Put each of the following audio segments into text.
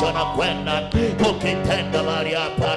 Kristo anakwenda kukitenda mahali hapa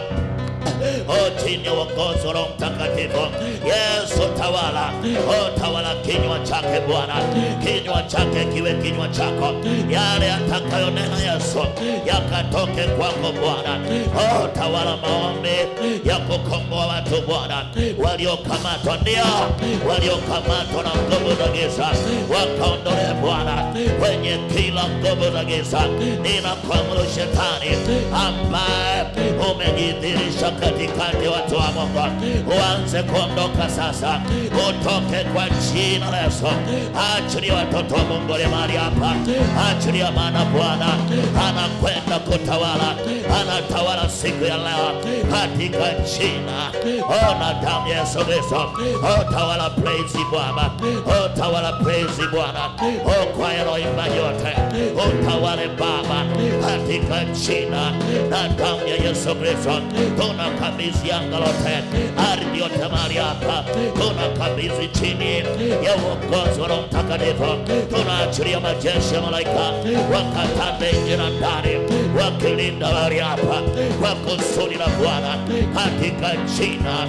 o chini ya uongozi wa Roho Mtakatifu. Yesu tawala, o tawala kinywa chake Bwana, kinywa chake kiwe kinywa chako, yale atakayonena Yesu yakatoke kwako Bwana. O tawala maombi ya kukomboa watu Bwana, waliokamatwa, ndio waliokamatwa na nguvu za giza, wakaondolee Bwana kwenye kila nguvu za giza. Ninakuamuru shetani ambaye umejidhihirisha katikati ya watu wa Mungu, uanze kuondoka sasa, utoke kwa jina la Yesu. Achilia watoto wa Mungu walio mahali hapa, achilia, maana Bwana anakwenda kutawala, anatawala siku ya leo katika jina ona damu ya Yesu Kristo. O tawala, praise Bwana, o tawala, praise Bwana, o kwaya naoimba yote, utawale Baba katika jina na damu ya Yesu Kristo. Tunakabidhi anga lote, ardhi yote mahali hapa, tunakabidhi chini ya uongozi wa Roho Mtakatifu. Tunaachilia majeshi ya malaika wakatande nje na ndani, wakilinda mahali hapa kwa kusudi la Bwana katika jina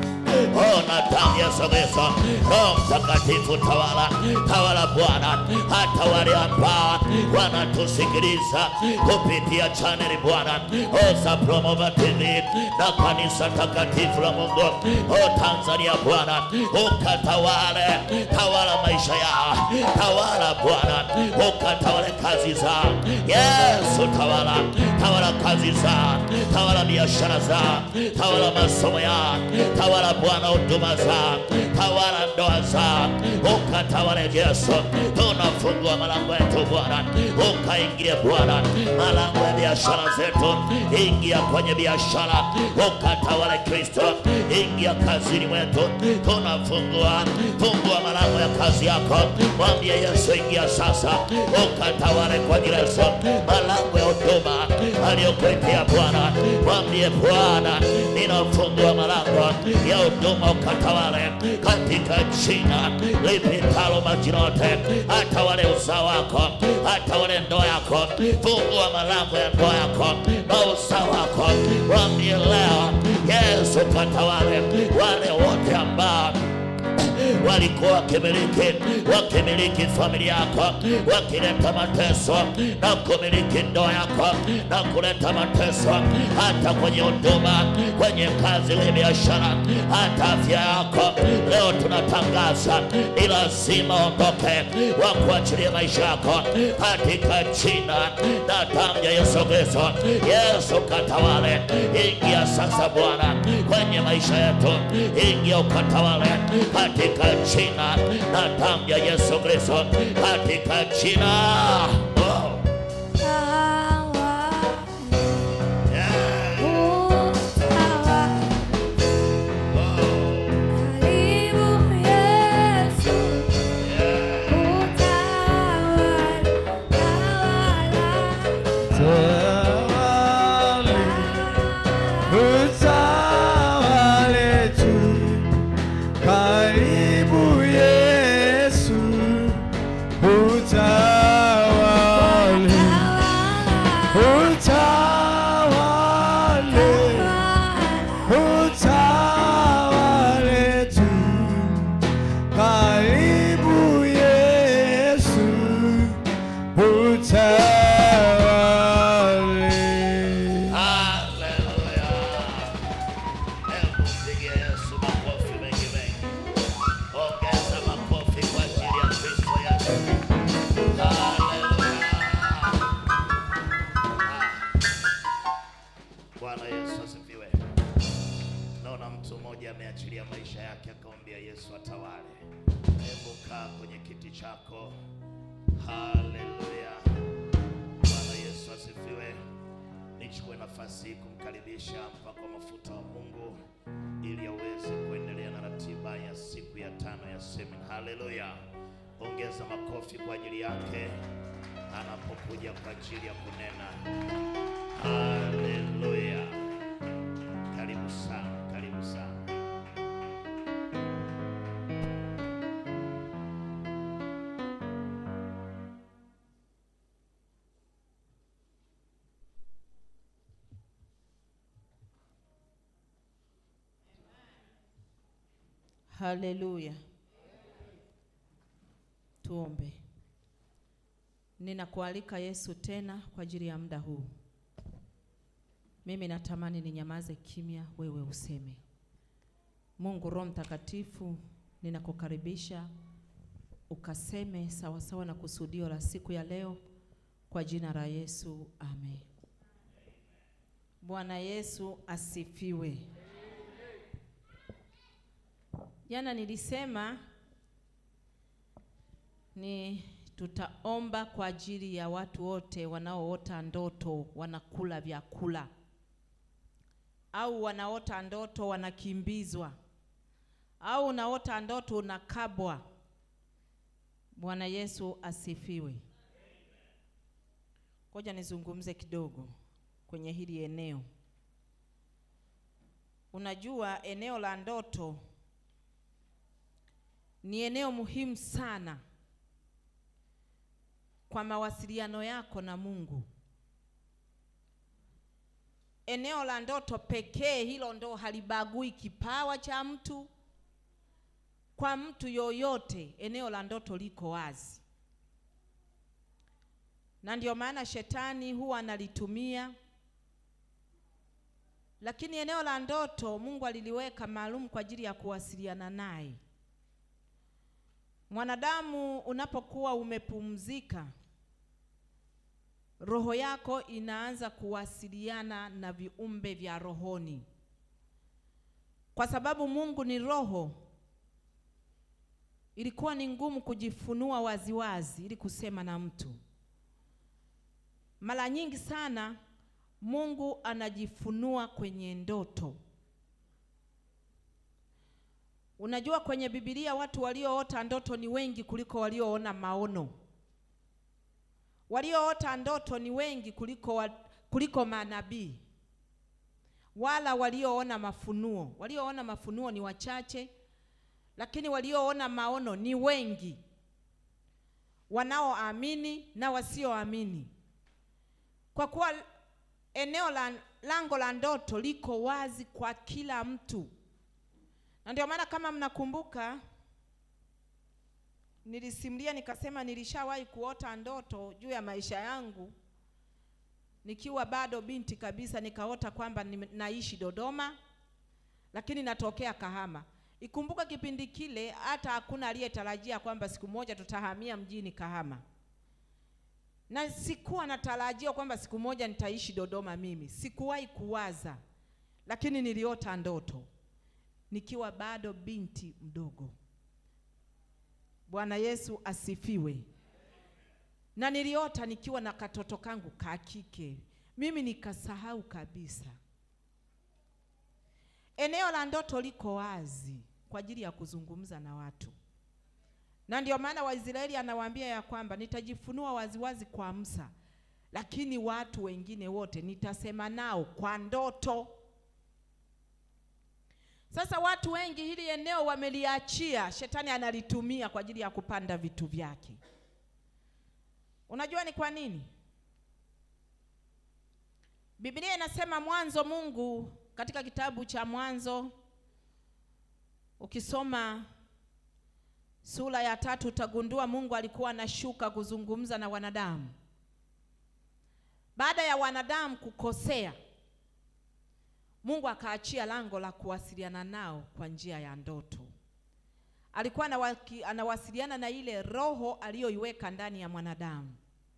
Ona damu ya Yesu Kristo. Roho Mtakatifu tawala, tawala Bwana, hata wale ambao wanatusikiliza kupitia chaneli Bwana, Oza Promova TV na kanisa takatifu la Mungu o Tanzania Bwana, ukatawale, tawala maisha yao, tawala Bwana, ukatawale kazi zao. Yesu tawala, tawala kazi zao, tawala biashara zao, tawala masomo yao, tawala Bwana huduma zao, tawala ndoa zao, ukatawale Yesu. Tunafungua malango yetu Bwana, ukaingie Bwana malango ya biashara zetu, ingia kwenye biashara, ukatawale Kristo, ingia kazini mwetu, tunafungua fungua malango ya kazi yako, mwambie Yesu, ingia sasa, ukatawale kwa jina la Yesu, malango ya huduma aliyokuitia Bwana, mwambie Bwana, ninafungua malango ya huduma, ukatawale katika jina lipitalo majina yote, atawale uzao wako, atawale ndoa yako, fungua malango ya ndoa yako na uzao wako, mwambie leo Yesu katawale wale wote ambao walikuwa wakimiliki wakimiliki familia yako, wakileta mateso na kumiliki ndoa yako na kuleta mateso hata kwenye huduma, kwenye kazi, kwenye biashara, hata afya yako. Leo tunatangaza ni lazima ondoke, wakuachilie maisha yako katika jina na damu ya Yesu Kristo. Yesu katawale, ingia sasa Bwana kwenye maisha yetu, ingia ukatawale katika jina na damu ya Yesu Kristo, katika jina oh. yeah. oh. Tawale, utawale tu. Karibu Yesu, utawale, utawale, utawale tu. Karibu Yesu, utawale. Haleluya. Hebu mpigie Yesu makofi mengi mengi. Ongeza makofi kwa ajili ya Kristo Yesu. Haleluya. Ah. Bwana Yesu asifiwe. Naona mtu mmoja ameachilia maisha yake akamwambia Yesu atawale. Hebu kaa kwenye kiti chako. Haleluya. Bwana Yesu asifiwe. Nichukue nafasi hii kumkaribisha mpako wa mafuta wa Mungu ili aweze kuendelea na ratiba ya siku ya tano ya semina. Haleluya! Ongeza makofi kwa ajili yake anapokuja kwa ajili ya kunena. Haleluya! Karibu sana, karibu sana. Haleluya. Tuombe. Ninakualika Yesu tena kwa ajili ya muda huu. Mimi natamani ninyamaze kimya, wewe useme. Mungu Roho Mtakatifu, ninakukaribisha ukaseme sawasawa sawa na kusudio la siku ya leo kwa jina la Yesu, amen. Bwana Yesu asifiwe. Jana nilisema ni tutaomba kwa ajili ya watu wote wanaoota ndoto wanakula vyakula au wanaota ndoto wanakimbizwa au unaota ndoto unakabwa. Bwana Yesu asifiwe. Ngoja nizungumze kidogo kwenye hili eneo. Unajua, eneo la ndoto ni eneo muhimu sana kwa mawasiliano yako na Mungu. Eneo la ndoto pekee hilo ndo halibagui kipawa cha mtu. Kwa mtu yoyote, eneo la ndoto liko wazi, na ndio maana shetani huwa analitumia. Lakini eneo la ndoto Mungu aliliweka maalum kwa ajili ya kuwasiliana naye. Mwanadamu unapokuwa umepumzika, roho yako inaanza kuwasiliana na viumbe vya rohoni, kwa sababu Mungu ni roho. Ilikuwa ni ngumu kujifunua waziwazi ili kusema na mtu. Mara nyingi sana Mungu anajifunua kwenye ndoto. Unajua, kwenye Biblia watu walioota ndoto ni wengi kuliko walioona maono. Walioota ndoto ni wengi kuliko wa, kuliko manabii wala walioona mafunuo. Walioona mafunuo ni wachache, lakini walioona maono ni wengi, wanaoamini na wasioamini, kwa kuwa eneo la lango la ndoto liko wazi kwa kila mtu na ndio maana kama mnakumbuka, nilisimulia nikasema nilishawahi kuota ndoto juu ya maisha yangu nikiwa bado binti kabisa. Nikaota kwamba naishi Dodoma, lakini natokea Kahama. Ikumbuka kipindi kile hata hakuna aliyetarajia kwamba siku moja tutahamia mjini Kahama, na sikuwa natarajia kwamba siku moja nitaishi Dodoma. Mimi sikuwahi kuwaza, lakini niliota ndoto nikiwa bado binti mdogo. Bwana Yesu asifiwe. Na niliota nikiwa na katoto kangu ka kike, mimi nikasahau kabisa. Eneo la ndoto liko wazi kwa ajili ya kuzungumza na watu, na ndio maana Waisraeli anawaambia ya kwamba nitajifunua waziwazi kwa Musa, lakini watu wengine wote nitasema nao kwa ndoto. Sasa watu wengi hili eneo wameliachia, shetani analitumia kwa ajili ya kupanda vitu vyake. Unajua ni kwa nini? Biblia inasema mwanzo, Mungu katika kitabu cha Mwanzo ukisoma sura ya tatu utagundua Mungu alikuwa anashuka kuzungumza na wanadamu baada ya wanadamu kukosea. Mungu akaachia lango la kuwasiliana nao kwa njia ya ndoto. Alikuwa anawaki, anawasiliana na ile roho aliyoiweka ndani ya mwanadamu.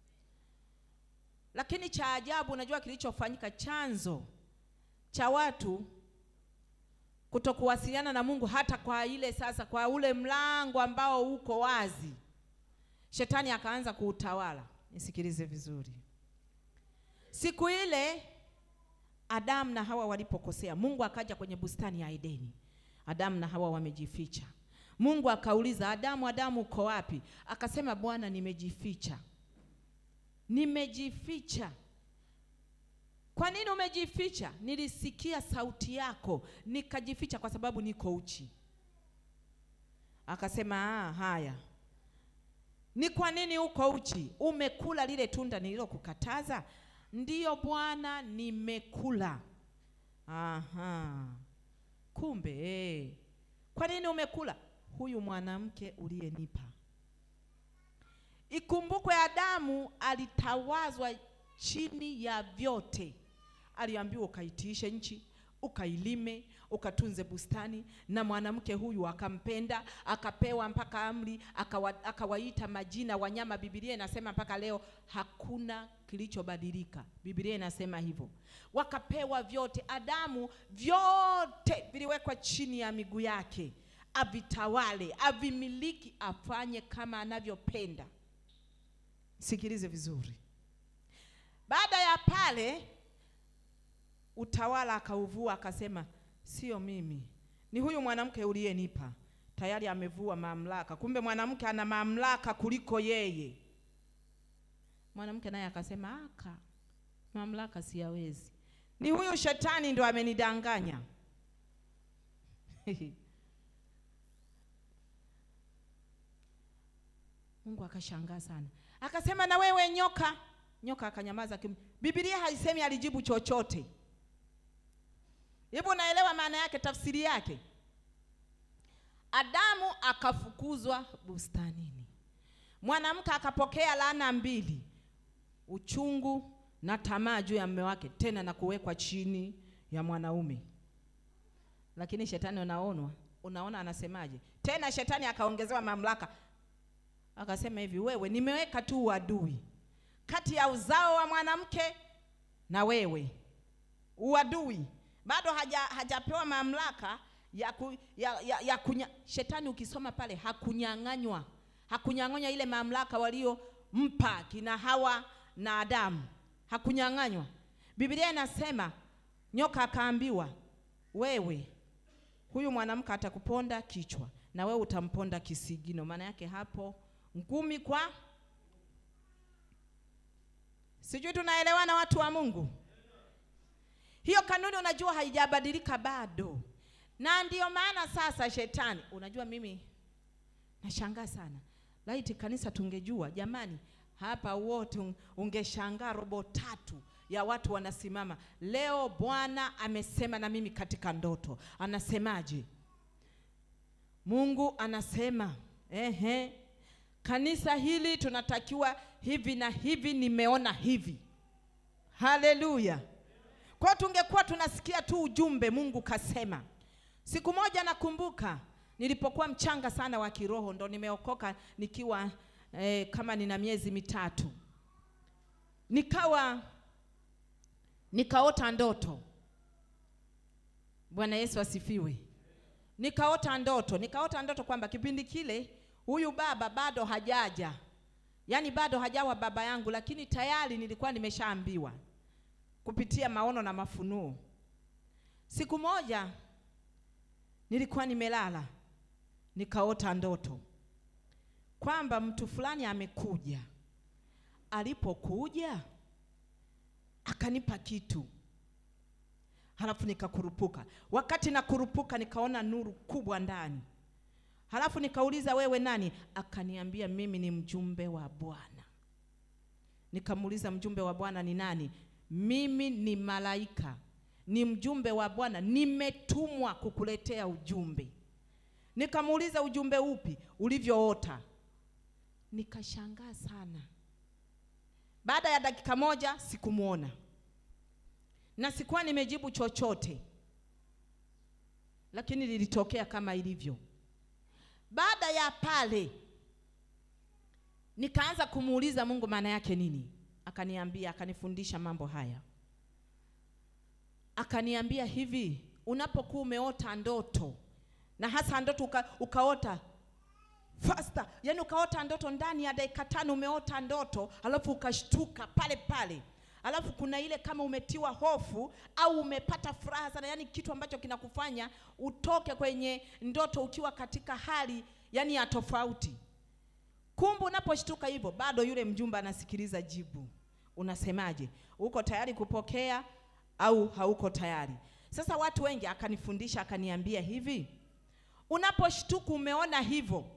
Lakini cha ajabu, unajua kilichofanyika, chanzo cha watu kutokuwasiliana na Mungu hata kwa ile sasa, kwa ule mlango ambao uko wazi, shetani akaanza kuutawala. Nisikilize vizuri, siku ile Adamu na Hawa walipokosea, Mungu akaja kwenye bustani ya Edeni. Adamu na Hawa wamejificha. Mungu akauliza Adamu, Adamu uko wapi? Akasema, Bwana, nimejificha, nimejificha. Kwa nini umejificha? Nilisikia sauti yako nikajificha, kwa sababu niko uchi. Akasema, ah, haya, ni kwa nini uko uchi? Umekula lile tunda nililokukataza? Ndiyo Bwana, nimekula. Aha, kumbe eh, Kwa nini umekula? Huyu mwanamke uliyenipa. Ikumbukwe Adamu alitawazwa chini ya vyote. Aliambiwa ukaitiishe nchi, ukailime, ukatunze bustani, na mwanamke huyu akampenda, akapewa mpaka amri, akawa, akawaita majina wanyama. Biblia inasema mpaka leo hakuna kilichobadilika. Biblia inasema hivyo, wakapewa vyote. Adamu vyote viliwekwa chini ya miguu yake, avitawale, avimiliki, afanye kama anavyopenda. Sikilize vizuri. Baada ya pale utawala akauvua, akasema sio mimi, ni huyu mwanamke uliyenipa. Tayari amevua mamlaka, kumbe mwanamke ana mamlaka kuliko yeye. Mwanamke naye akasema aka mamlaka siyawezi, ni huyu shetani ndo amenidanganya. Mungu akashangaa sana, akasema na wewe nyoka. Nyoka akanyamaza kim. Biblia haisemi alijibu chochote. Hivyo unaelewa maana yake, tafsiri yake? Adamu akafukuzwa bustanini, mwanamke akapokea laana mbili, uchungu na tamaa juu ya mume wake, tena na kuwekwa chini ya mwanaume. Lakini shetani unaonwa, unaona anasemaje tena? Shetani akaongezewa mamlaka, akasema hivi, wewe nimeweka tu uadui kati ya uzao wa mwanamke na wewe, uadui bado haja, hajapewa mamlaka ya, ku, ya, ya, ya kunya, shetani ukisoma pale hakunyang'anywa hakunyang'anywa ile mamlaka waliompa kina Hawa na Adamu, hakunyang'anywa. Biblia inasema nyoka akaambiwa, wewe huyu mwanamke atakuponda kichwa na wewe utamponda kisigino. Maana yake hapo ngumi kwa, sijui tunaelewana watu wa Mungu? Hiyo kanuni unajua haijabadilika bado, na ndiyo maana sasa shetani, unajua mimi nashangaa sana, laiti kanisa tungejua jamani, hapa wote ungeshangaa, robo tatu ya watu wanasimama leo. Bwana amesema na mimi katika ndoto. Anasemaje? Mungu anasema ehe, kanisa hili tunatakiwa hivi na hivi, nimeona hivi. Haleluya! Kwa tungekuwa tunasikia tu ujumbe Mungu kasema. Siku moja nakumbuka nilipokuwa mchanga sana wa kiroho, ndo nimeokoka nikiwa eh, kama nina miezi mitatu, nikawa nikaota ndoto. Bwana Yesu asifiwe. Nikaota ndoto, nikaota ndoto kwamba kipindi kile huyu baba bado hajaja, yaani bado hajawa baba yangu, lakini tayari nilikuwa nimeshaambiwa kupitia maono na mafunuo. Siku moja nilikuwa nimelala nikaota ndoto kwamba mtu fulani amekuja. Alipokuja akanipa kitu, halafu nikakurupuka. Wakati nakurupuka, nikaona nuru kubwa ndani, halafu nikauliza, wewe nani? Akaniambia, mimi ni mjumbe wa Bwana. Nikamuuliza, mjumbe wa Bwana ni nani? Mimi ni malaika, ni mjumbe wa Bwana, nimetumwa kukuletea ujumbe. Nikamuuliza, ujumbe upi? Ulivyoota. Nikashangaa sana. Baada ya dakika moja sikumwona na sikuwa nimejibu chochote, lakini lilitokea kama ilivyo. Baada ya pale, nikaanza kumuuliza Mungu maana yake nini akaniambia akanifundisha mambo haya, akaniambia hivi, unapokuwa umeota ndoto na hasa ndoto uka, ukaota faster, yani ukaota ndoto ndani ya dakika tano umeota ndoto alafu ukashtuka pale pale, alafu kuna ile kama umetiwa hofu au umepata furaha sana, yani kitu ambacho kinakufanya utoke kwenye ndoto ukiwa katika hali yani ya tofauti. Kumbe unaposhtuka hivyo, bado yule mjumbe anasikiliza jibu. Unasemaje? Uko tayari kupokea au hauko tayari? Sasa watu wengi, akanifundisha akaniambia hivi, unaposhtuka umeona hivyo,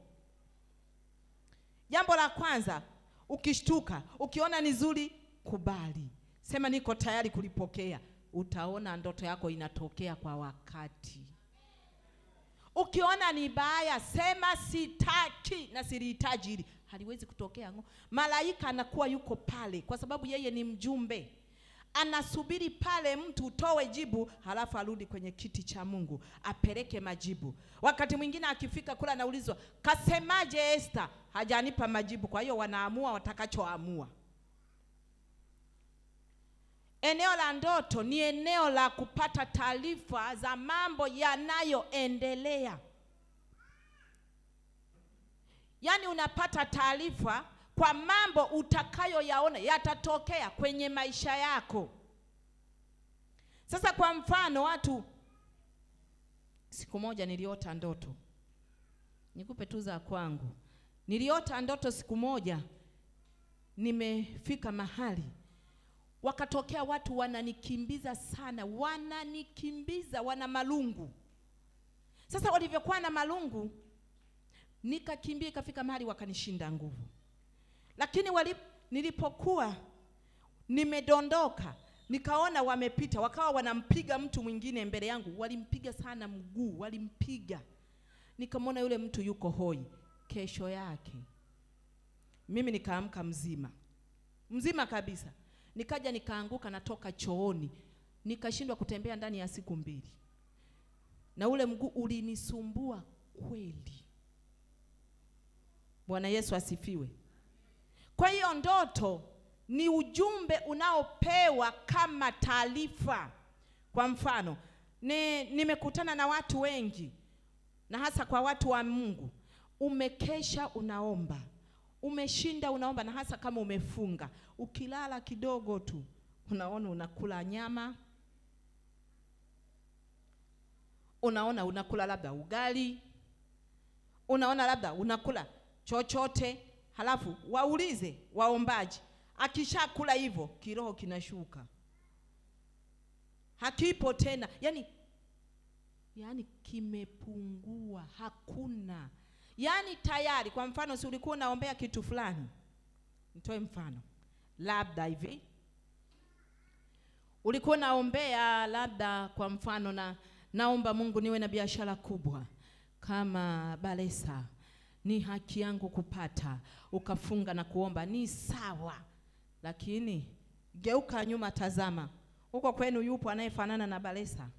jambo la kwanza, ukishtuka ukiona ni zuri, kubali, sema niko tayari kulipokea. Utaona ndoto yako inatokea kwa wakati. ukiona ni baya sema sitaki na silihitaji hili haliwezi kutokea ngo malaika anakuwa yuko pale kwa sababu yeye ni mjumbe anasubiri pale mtu utoe jibu halafu arudi kwenye kiti cha mungu apeleke majibu wakati mwingine akifika kula anaulizwa kasemaje Esther hajanipa majibu kwa hiyo wanaamua watakachoamua eneo la ndoto ni eneo la kupata taarifa za mambo yanayoendelea yaani unapata taarifa kwa mambo utakayoyaona yatatokea kwenye maisha yako sasa kwa mfano watu siku moja niliota ndoto nikupe tu za kwangu niliota ndoto siku moja nimefika mahali wakatokea watu wananikimbiza sana wananikimbiza wana malungu sasa walivyokuwa na malungu nikakimbia ikafika mahali wakanishinda nguvu lakini wali, nilipokuwa nimedondoka nikaona wamepita wakawa wanampiga mtu mwingine mbele yangu walimpiga sana mguu walimpiga nikamwona yule mtu yuko hoi kesho yake mimi nikaamka mzima mzima kabisa nikaja nikaanguka natoka chooni nikashindwa kutembea ndani ya siku mbili na ule mguu ulinisumbua kweli bwana yesu asifiwe kwa hiyo ndoto ni ujumbe unaopewa kama taarifa kwa mfano ni, nimekutana na watu wengi na hasa kwa watu wa mungu umekesha unaomba umeshinda unaomba na hasa kama umefunga ukilala kidogo tu unaona unakula nyama unaona unakula labda ugali unaona labda unakula chochote halafu waulize waombaji akishakula hivyo kiroho kinashuka hakipo tena yani yani kimepungua hakuna yaani tayari kwa mfano si ulikuwa unaombea kitu fulani nitoe mfano labda hivi ulikuwa unaombea labda kwa mfano na naomba mungu niwe na biashara kubwa kama balesa ni haki yangu kupata ukafunga na kuomba ni sawa lakini geuka nyuma tazama huko kwenu yupo anayefanana na balesa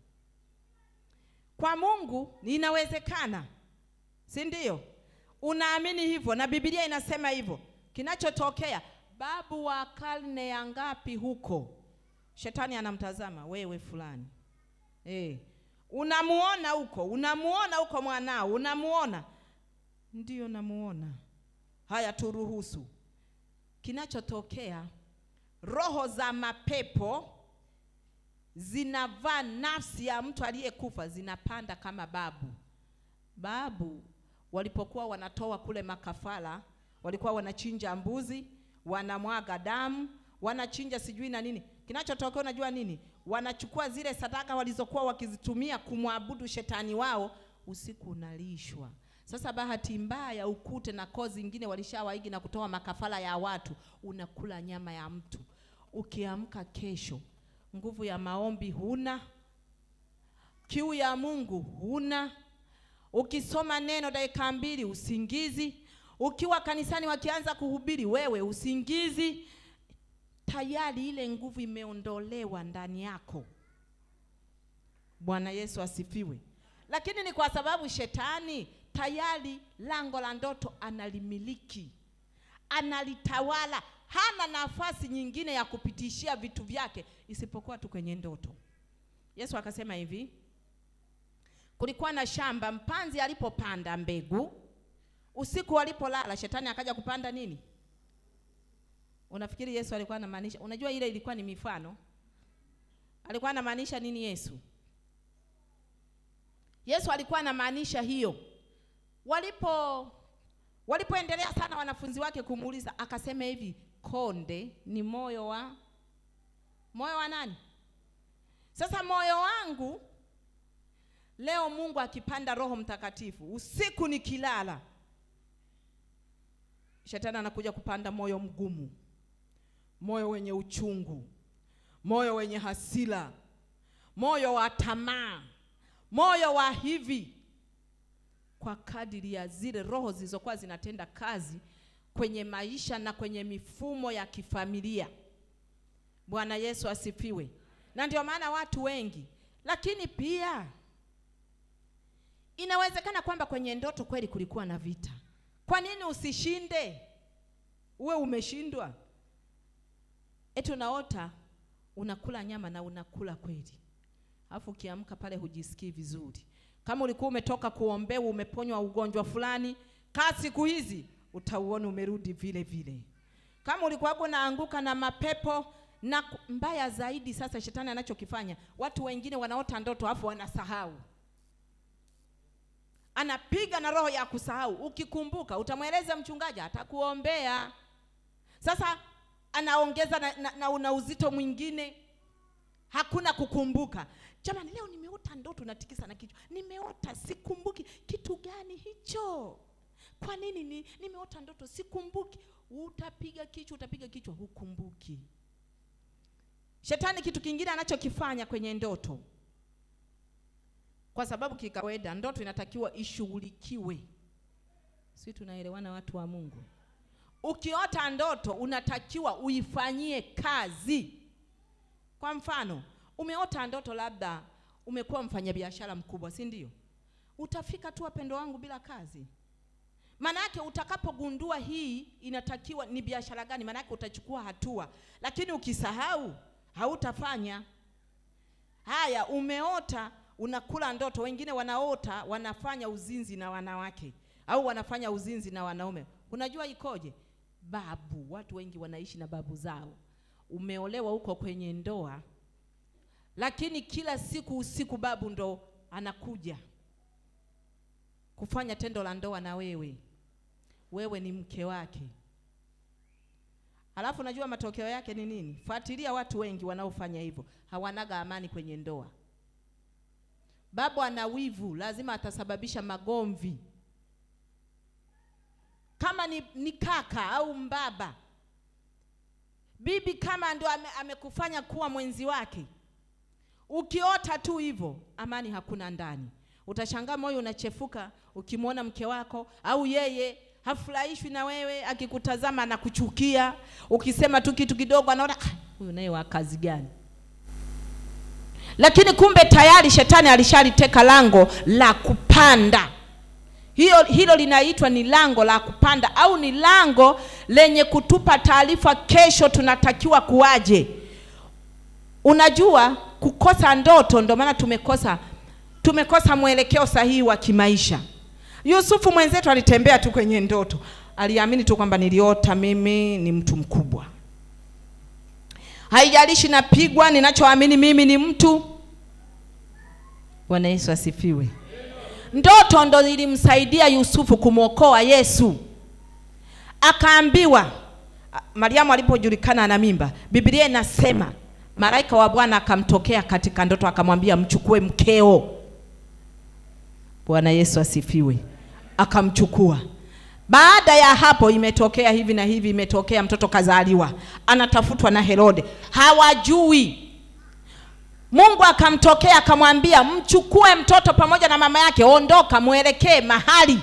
kwa mungu inawezekana si ndio unaamini hivyo na bibilia inasema hivyo kinachotokea babu wa karne ya ngapi huko shetani anamtazama wewe fulani e, unamuona huko unamuona huko mwanao unamuona ndiyo namuona haya turuhusu kinachotokea roho za mapepo zinavaa nafsi ya mtu aliyekufa zinapanda kama babu babu walipokuwa wanatoa kule makafara walikuwa wanachinja mbuzi wanamwaga damu wanachinja sijui na nini kinachotokea unajua nini wanachukua zile sadaka walizokuwa wakizitumia kumwabudu shetani wao usiku unalishwa sasa bahati mbaya ukute na koo zingine walishawaigi na kutoa makafara ya watu unakula nyama ya mtu ukiamka kesho nguvu ya maombi huna kiu ya mungu huna ukisoma neno dakika mbili usingizi ukiwa kanisani wakianza kuhubiri wewe usingizi tayari ile nguvu imeondolewa ndani yako bwana yesu asifiwe lakini ni kwa sababu shetani tayari lango la ndoto analimiliki analitawala hana nafasi nyingine ya kupitishia vitu vyake isipokuwa tu kwenye ndoto yesu akasema hivi kulikuwa na shamba mpanzi alipopanda mbegu usiku walipolala shetani akaja kupanda nini unafikiri yesu alikuwa anamaanisha unajua ile ilikuwa ni mifano alikuwa anamaanisha nini yesu yesu alikuwa anamaanisha hiyo walipo walipoendelea sana wanafunzi wake kumuuliza akasema hivi konde ni moyo wa moyo wa nani sasa moyo wangu leo mungu akipanda roho mtakatifu usiku nikilala shetani anakuja kupanda moyo mgumu moyo wenye uchungu moyo wenye hasira moyo wa tamaa moyo wa hivi kwa kadiri ya zile roho zilizokuwa zinatenda kazi kwenye maisha na kwenye mifumo ya kifamilia. Bwana Yesu asifiwe. Na ndio maana watu wengi, lakini pia inawezekana kwamba kwenye ndoto kweli kulikuwa na vita. Kwa nini usishinde? Uwe umeshindwa. Eti unaota unakula nyama na unakula kweli, alafu ukiamka pale hujisikii vizuri. Kama ulikuwa umetoka kuombewa, umeponywa ugonjwa fulani, kaa siku hizi utauona umerudi vile vile. Kama ulikuwa unaanguka na mapepo na ku- mbaya zaidi, sasa shetani anachokifanya, watu wengine wanaota ndoto afu wanasahau anapiga na roho ya kusahau. Ukikumbuka utamweleza mchungaji, atakuombea. Sasa anaongeza na, na, na una uzito mwingine, hakuna kukumbuka. Jamani, leo nimeota ndoto, natikisa na kichwa, nimeota sikumbuki. Kitu gani hicho? Kwa nini ni, nimeota ndoto sikumbuki? Utapiga kichwa, utapiga kichwa, hukumbuki. Shetani kitu kingine anachokifanya kwenye ndoto kwa sababu kikawaida ndoto inatakiwa ishughulikiwe. Si tunaelewana watu wa Mungu? Ukiota ndoto unatakiwa uifanyie kazi. Kwa mfano, umeota ndoto labda umekuwa mfanyabiashara mkubwa, si ndio? Utafika tu wapendo wangu bila kazi. Maana yake utakapogundua hii inatakiwa ni biashara gani, maana yake utachukua hatua, lakini ukisahau hautafanya. Haya, umeota unakula ndoto. Wengine wanaota wanafanya uzinzi na wanawake au wanafanya uzinzi na wanaume. Unajua ikoje? Babu, watu wengi wanaishi na babu zao. Umeolewa huko kwenye ndoa, lakini kila siku usiku babu ndo anakuja kufanya tendo la ndoa na wewe, wewe ni mke wake. Alafu unajua matokeo yake ni nini? Fuatilia watu wengi wanaofanya hivyo, hawanaga amani kwenye ndoa. Babu ana wivu, lazima atasababisha magomvi. Kama ni, ni kaka au mbaba, bibi kama ndo ame, amekufanya kuwa mwenzi wake, ukiota tu hivyo, amani hakuna ndani. Utashangaa moyo unachefuka ukimwona mke wako au yeye hafurahishwi na wewe, akikutazama anakuchukia. Ukisema tu kitu kidogo, anaona "Ah, huyu naye wa kazi gani? lakini kumbe tayari shetani alishaliteka lango la kupanda. Hiyo, hilo linaitwa ni lango la kupanda au ni lango lenye kutupa taarifa kesho tunatakiwa kuwaje. Unajua, kukosa ndoto ndio maana tumekosa tumekosa mwelekeo sahihi wa kimaisha. Yusufu mwenzetu alitembea tu kwenye ndoto, aliamini tu kwamba niliota mimi ni mtu mkubwa haijalishi napigwa, ninachoamini mimi ni mtu. Bwana Yesu asifiwe. Ndoto ndo ilimsaidia Yusufu kumwokoa Yesu. Akaambiwa, a- Mariamu alipojulikana ana mimba, Biblia inasema malaika wa Bwana akamtokea katika ndoto, akamwambia mchukue mkeo. Bwana Yesu asifiwe. Akamchukua. Baada ya hapo imetokea hivi na hivi, imetokea mtoto kazaliwa, anatafutwa na Herode, hawajui. Mungu akamtokea akamwambia, mchukue mtoto pamoja na mama yake, ondoka, mwelekee mahali.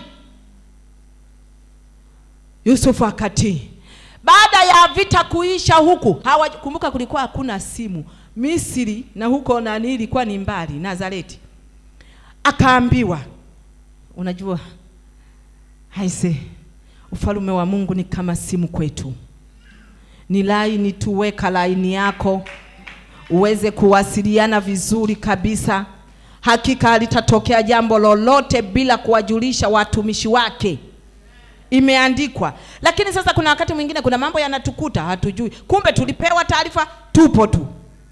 Yusufu akatii. Baada ya vita kuisha huku hawa, kumbuka kulikuwa hakuna simu Misri, na huko nani ilikuwa ni mbali, Nazareti. Akaambiwa, unajua Haise, ufalume wa Mungu ni kama simu kwetu, ni laini tu. Weka laini yako uweze kuwasiliana vizuri kabisa. Hakika halitatokea jambo lolote bila kuwajulisha watumishi wake, imeandikwa. Lakini sasa kuna wakati mwingine, kuna mambo yanatukuta hatujui, kumbe tulipewa taarifa, tupo tu,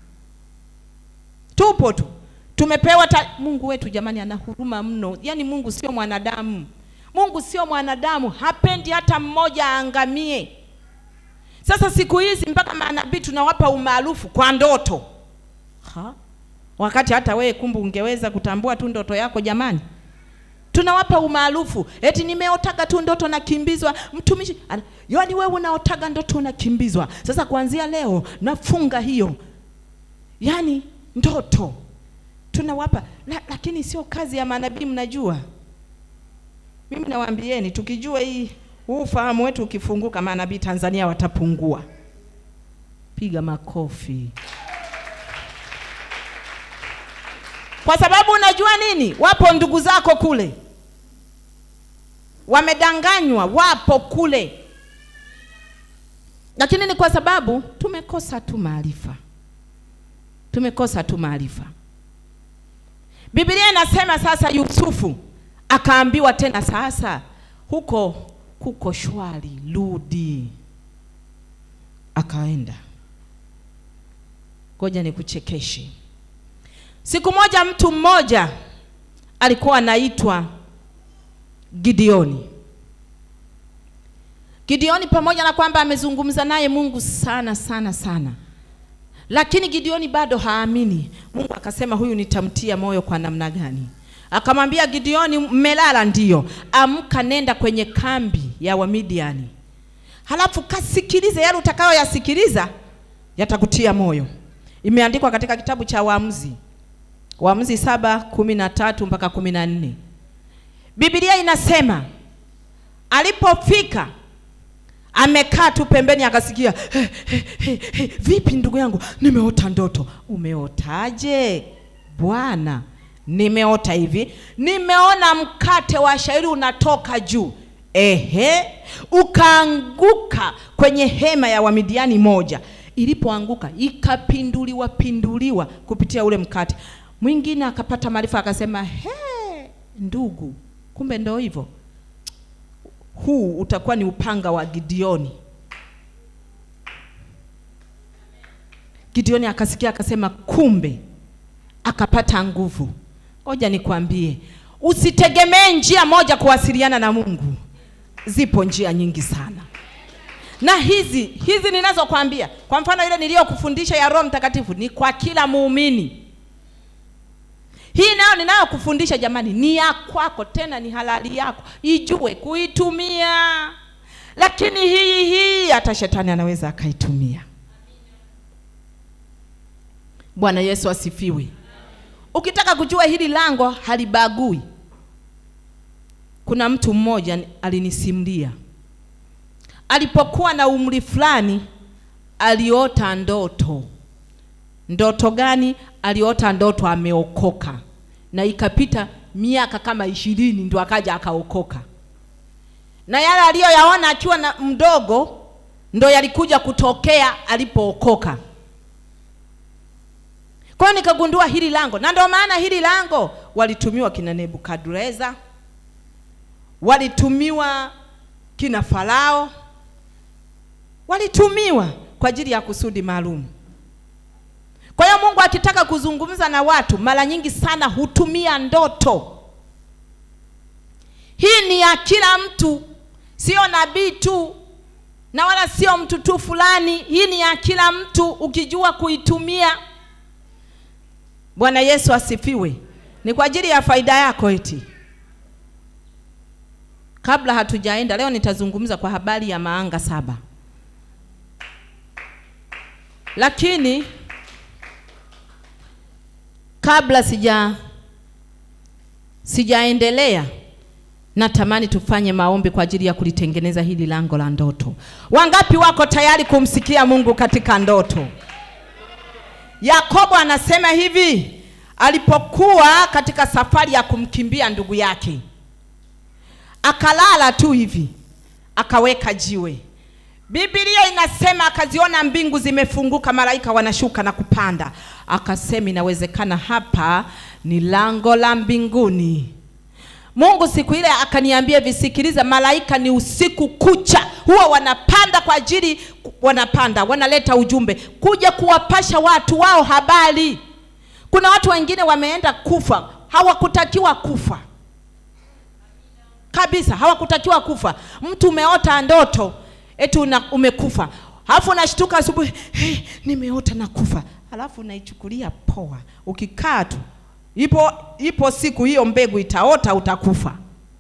tupo tu, tumepewa ta... Mungu wetu jamani, ana huruma mno. Yaani Mungu sio mwanadamu. Mungu sio mwanadamu, hapendi hata mmoja aangamie. Sasa siku hizi mpaka manabii tunawapa umaarufu kwa ndoto ha? Wakati hata wewe kumbe ungeweza kutambua tu ndoto yako jamani. Tunawapa umaarufu eti nimeotaga tu ndoto nakimbizwa. Mtumishi, ana- yaani wewe unaotaga ndoto unakimbizwa. Sasa kuanzia leo nafunga hiyo, yaani ndoto tunawapa la, lakini sio kazi ya manabii mnajua Mimi nawaambieni tukijua hii huu ufahamu wetu ukifunguka, manabii Tanzania watapungua. Piga makofi. Kwa sababu unajua nini? Wapo ndugu zako kule wamedanganywa, wapo kule, lakini ni kwa sababu tumekosa tu maarifa, tumekosa tu maarifa. Biblia inasema sasa, Yusufu akaambiwa tena, sasa huko kuko shwari, rudi. Akaenda. Ngoja nikuchekeshe. Siku moja mtu mmoja alikuwa anaitwa Gideoni. Gideoni pamoja na kwamba amezungumza naye Mungu sana sana sana, lakini Gideoni bado haamini. Mungu akasema huyu nitamtia moyo kwa namna gani? Akamwambia Gideoni, mmelala ndiyo, amka, nenda kwenye kambi ya Wamidiani, halafu kasikilize yale utakayoyasikiliza yatakutia moyo. Imeandikwa katika kitabu cha Waamuzi, Waamuzi saba kumi na tatu mpaka kumi na nne. Biblia inasema alipofika amekaa tu pembeni, akasikia "He, he, he, he, vipi ndugu yangu, nimeota ndoto. Umeotaje bwana? Nimeota hivi, nimeona mkate wa shairi unatoka juu, ehe, ukaanguka kwenye hema ya Wamidiani moja. Ilipoanguka ikapinduliwa pinduliwa kupitia ule mkate. Mwingine akapata maarifa akasema, he, ndugu, kumbe ndo hivyo huu utakuwa ni upanga wa Gideoni. Gideoni akasikia akasema, kumbe, akapata nguvu. Ngoja nikwambie, usitegemee njia moja kuwasiliana na Mungu, zipo njia nyingi sana na hizi hizi ninazokwambia, kwa mfano ile niliyokufundisha ya Roho Mtakatifu ni kwa kila muumini. Hii nayo ninayokufundisha jamani, ni ya kwako, tena ni halali yako, ijue kuitumia. Lakini hii hii hata shetani anaweza akaitumia. Bwana Yesu asifiwe. Ukitaka kujua hili lango halibagui, kuna mtu mmoja alinisimulia, alipokuwa na umri fulani aliota ndoto. Ndoto gani? Aliota ndoto ameokoka, na ikapita miaka kama ishirini ndio akaja akaokoka, na yale aliyoyaona akiwa na mdogo ndo yalikuja kutokea alipookoka. Kwa hiyo nikagundua hili lango, na ndio maana hili lango walitumiwa kina Nebukadreza, walitumiwa kina Farao, walitumiwa kwa ajili ya kusudi maalum. Kwa hiyo Mungu akitaka kuzungumza na watu mara nyingi sana hutumia ndoto. Hii ni ya kila mtu, sio nabii tu na wala sio mtu tu fulani. Hii ni ya kila mtu ukijua kuitumia. Bwana Yesu asifiwe. Ni kwa ajili ya faida yako eti. Kabla hatujaenda leo, nitazungumza kwa habari ya maanga saba, lakini kabla sija sijaendelea, natamani tufanye maombi kwa ajili ya kulitengeneza hili lango la ndoto. Wangapi wako tayari kumsikia Mungu katika ndoto? Yakobo anasema hivi, alipokuwa katika safari ya kumkimbia ndugu yake, akalala tu hivi, akaweka jiwe. Biblia inasema akaziona mbingu zimefunguka, malaika wanashuka na kupanda. Akasema inawezekana hapa ni lango la mbinguni. Mungu siku ile akaniambia visikiliza, malaika ni usiku kucha huwa wanapanda kwa ajili, wanapanda wanaleta ujumbe kuja kuwapasha watu wao habari. Kuna watu wengine wameenda kufa, hawakutakiwa kufa kabisa, hawakutakiwa kufa. Mtu umeota ndoto eti una, umekufa, halafu unashtuka asubuhi, hey, nimeota na kufa, halafu unaichukulia poa. Ukikaa tu ipo ipo siku hiyo mbegu itaota, utakufa,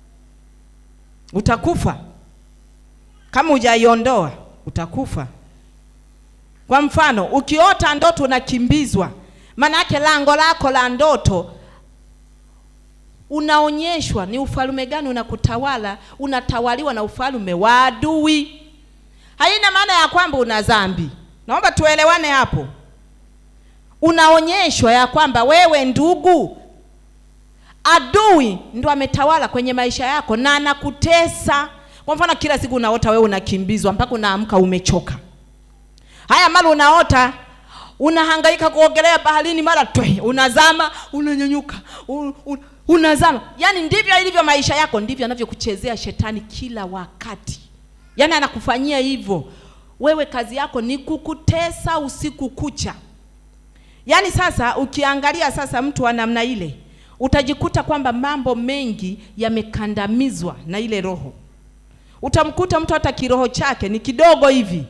utakufa kama hujaiondoa utakufa. Kwa mfano, ukiota ndoto unakimbizwa, maana yake lango lako la ndoto unaonyeshwa ni ufalme gani unakutawala unatawaliwa na ufalme wa adui haina maana ya kwamba una dhambi naomba tuelewane hapo unaonyeshwa ya kwamba wewe ndugu adui ndo ametawala kwenye maisha yako na anakutesa kwa mfano kila siku unaota wewe unakimbizwa mpaka unaamka umechoka haya mara unaota unahangaika kuogelea baharini mara twe unazama unanyanyuka un, un, unazama yaani ndivyo ilivyo maisha yako ndivyo anavyokuchezea shetani kila wakati yaani anakufanyia hivyo wewe kazi yako ni kukutesa usiku kucha yaani sasa ukiangalia sasa mtu wa namna ile utajikuta kwamba mambo mengi yamekandamizwa na ile roho utamkuta mtu hata kiroho chake ni kidogo hivi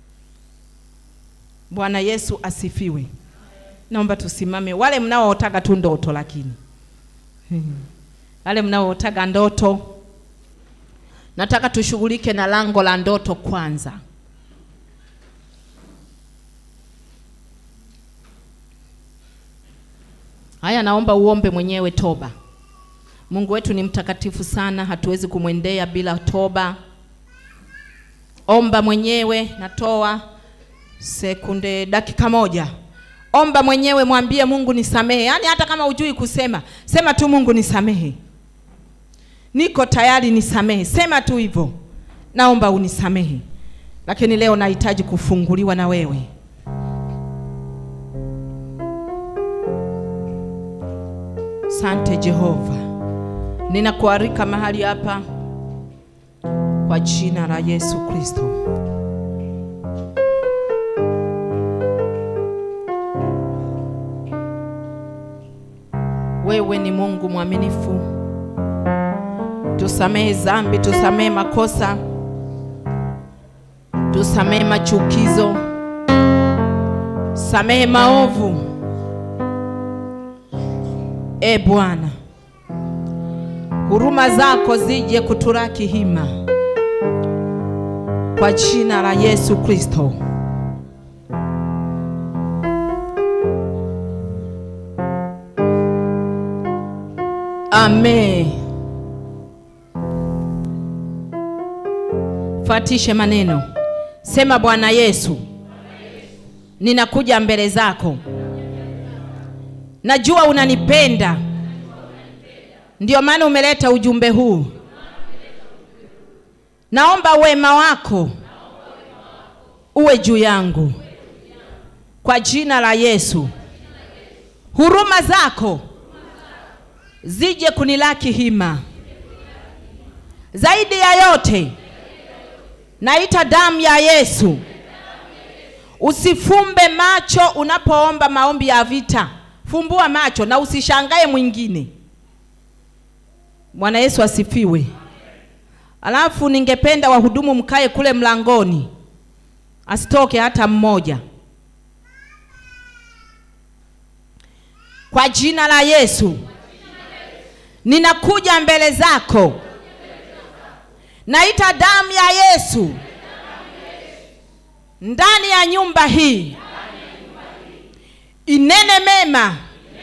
bwana yesu asifiwe naomba tusimame wale mnaootaga tu ndoto lakini wale mnaootaga ndoto nataka tushughulike na lango la ndoto kwanza haya naomba uombe mwenyewe toba mungu wetu ni mtakatifu sana hatuwezi kumwendea bila toba omba mwenyewe natoa sekunde dakika moja omba mwenyewe mwambie mungu nisamehe yaani hata kama hujui kusema sema tu mungu nisamehe niko tayari nisamehe sema tu hivyo naomba unisamehe lakini leo nahitaji kufunguliwa na wewe sante jehova ninakuarika mahali hapa kwa jina la yesu kristo wewe ni mungu mwaminifu tusamehe zambi tusamehe makosa tusamehe machukizo samehe maovu e bwana huruma zako zije kuturaki hima kwa jina la yesu kristo amen fuatishe maneno sema bwana yesu ninakuja mbele zako najua unanipenda ndio maana umeleta ujumbe huu naomba wema wako uwe juu yangu kwa jina la yesu huruma zako zije kunilaki hima zaidi ya yote naita damu ya yesu usifumbe macho unapoomba maombi ya vita fumbua macho na usishangae mwingine bwana yesu asifiwe alafu ningependa wahudumu mkae kule mlangoni asitoke hata mmoja kwa jina la yesu ninakuja mbele zako naita damu ya yesu ndani ya nyumba hii inene mema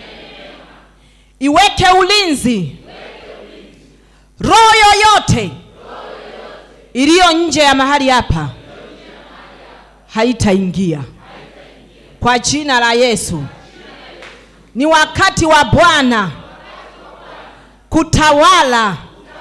iweke ulinzi roho yoyote iliyo nje ya mahali hapa haitaingia kwa jina la yesu ni wakati wa bwana kutawala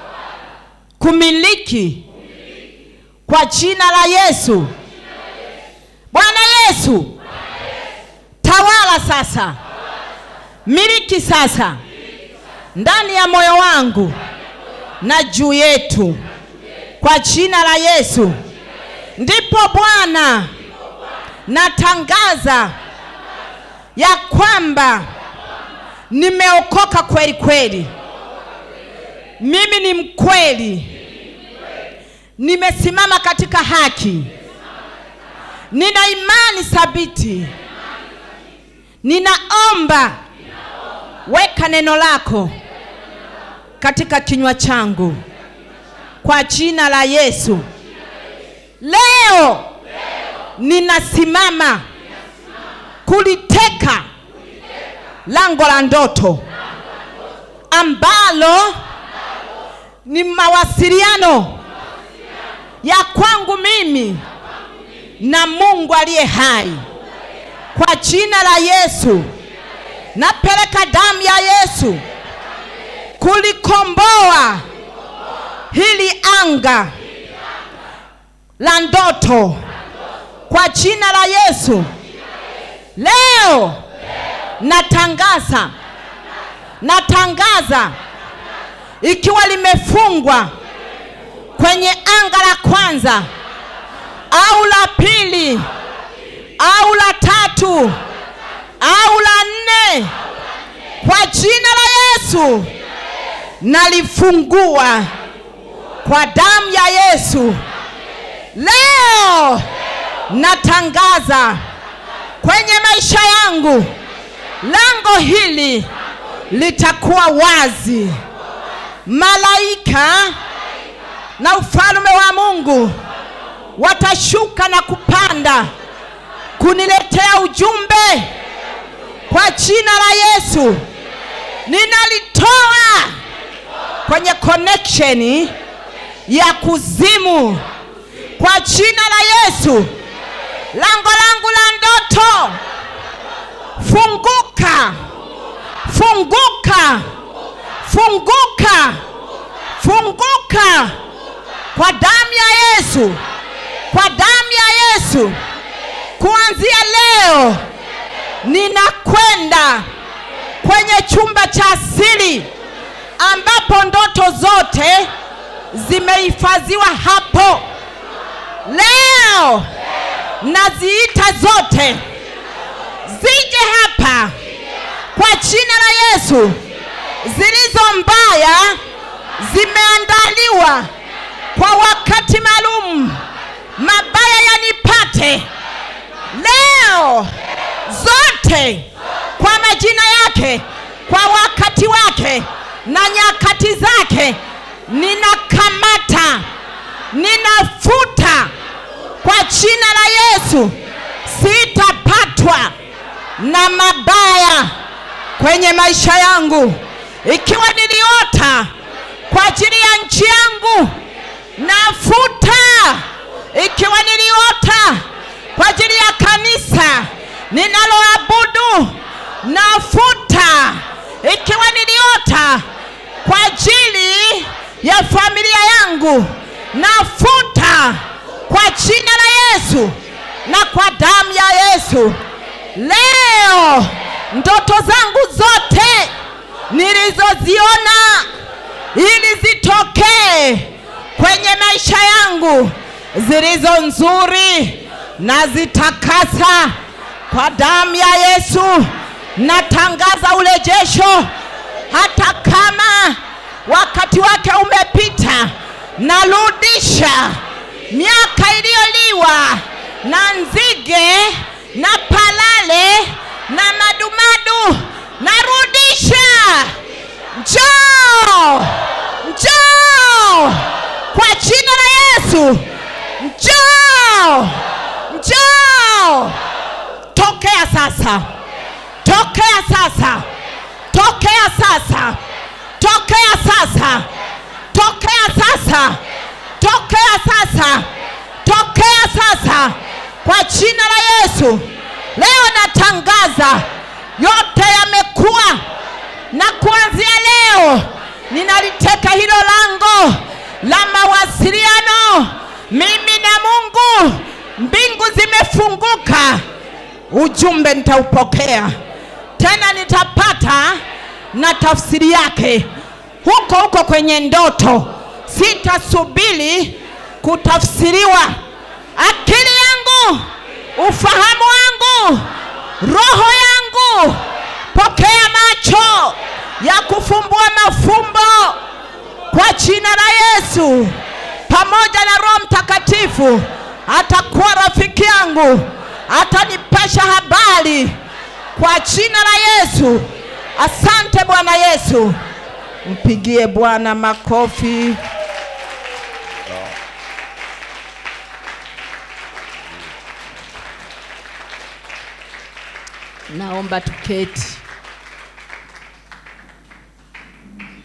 kumiliki kwa jina la yesu bwana yesu tawala sasa miliki sasa ndani ya moyo wangu na juu yetu kwa jina la yesu ndipo bwana natangaza ya kwamba nimeokoka kweli kweli mimi ni mkweli nimesimama katika haki nina imani thabiti ninaomba weka neno lako katika kinywa changu kwa jina la yesu leo ninasimama kuliteka lango la ndoto ambalo ni mawasiliano ya kwangu mimi na mungu aliye hai kwa jina la yesu napeleka damu ya yesu kulikomboa hili anga la ndoto kwa jina la yesu leo natangaza natangaza ikiwa limefungwa kwenye anga la kwanza au la pili au la tatu au la nne kwa jina la yesu nalifungua kwa damu ya yesu leo natangaza kwenye maisha yangu lango hili litakuwa wazi malaika na ufalme wa mungu watashuka na kupanda kuniletea ujumbe kwa jina la yesu ninalitoa kwenye connection ya kuzimu kwa jina la yesu lango langu la ndoto funguka funguka funguka funguka kwa damu ya yesu kwa damu ya yesu kuanzia leo ninakwenda kwenye chumba cha asili ambapo ndoto zote zimehifadhiwa hapo leo naziita zote zije hapa kwa jina la yesu zilizo mbaya zimeandaliwa kwa wakati maalum mabaya yanipate leo zote kwa majina yake kwa wakati wake na nyakati zake ninakamata ninafuta kwa jina la yesu sitapatwa na mabaya kwenye maisha yangu ikiwa niliota kwa ajili ya nchi yangu nafuta ikiwa niliota kwa ajili ya kanisa ninaloabudu nafuta ikiwa niliota kwa ajili ya familia yangu nafuta kwa jina la yesu na kwa damu ya yesu leo ndoto zangu zote nilizoziona ili zitokee kwenye maisha yangu zilizo nzuri na zitakasa kwa damu ya yesu natangaza urejesho hata kama wakati wake umepita narudisha miaka iliyoliwa na nzige na palale na madumadu narudisha njoo njoo kwa jina la yesu njoo njoo tokea sasa tokea sasa tokea sasa tokea sasa tokea sasa tokea sasa tokea sasa kwa jina la yesu leo natangaza yote yamekuwa na kuanzia leo ninaliteka hilo lango la mawasiliano mimi na mungu mbingu zimefunguka ujumbe nitaupokea tena nitapata na tafsiri yake huko huko kwenye ndoto sitasubiri kutafsiriwa akili yangu ufahamu wangu roho yangu pokea macho ya kufumbua mafumbo kwa jina la yesu pamoja na roho mtakatifu atakuwa rafiki yangu atanipasha habari kwa jina la yesu asante bwana yesu mpigie bwana makofi naomba tuketi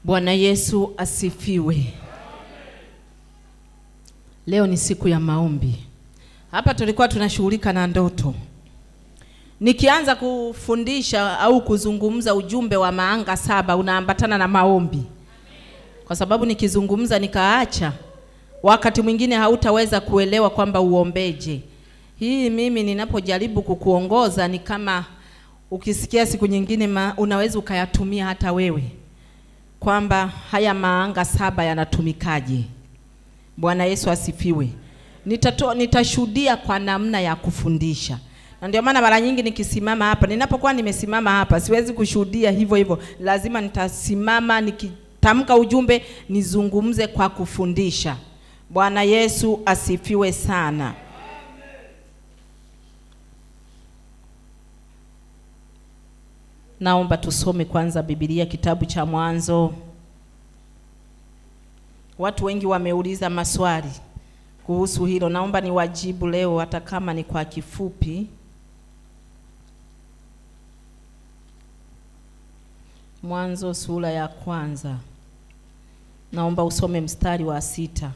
Bwana Yesu asifiwe. Leo ni siku ya maombi. Hapa tulikuwa tunashughulika na ndoto. Nikianza kufundisha au kuzungumza ujumbe wa maanga saba unaambatana na maombi, kwa sababu nikizungumza nikaacha, wakati mwingine hautaweza kuelewa kwamba uombeje. Hii mimi ninapojaribu kukuongoza ni kama ukisikia siku nyingine ma, unaweza ukayatumia hata wewe kwamba haya maanga saba yanatumikaje. Bwana Yesu asifiwe. Nitatoa, nitashuhudia kwa namna ya kufundisha, na ndio maana mara nyingi nikisimama hapa, ninapokuwa nimesimama hapa, siwezi kushuhudia hivyo hivyo, lazima nitasimama nikitamka ujumbe, nizungumze kwa kufundisha. Bwana Yesu asifiwe sana. Naomba tusome kwanza Biblia kitabu cha Mwanzo. Watu wengi wameuliza maswali kuhusu hilo, naomba niwajibu leo hata kama ni kwa kifupi. Mwanzo sura ya kwanza, naomba usome mstari wa sita.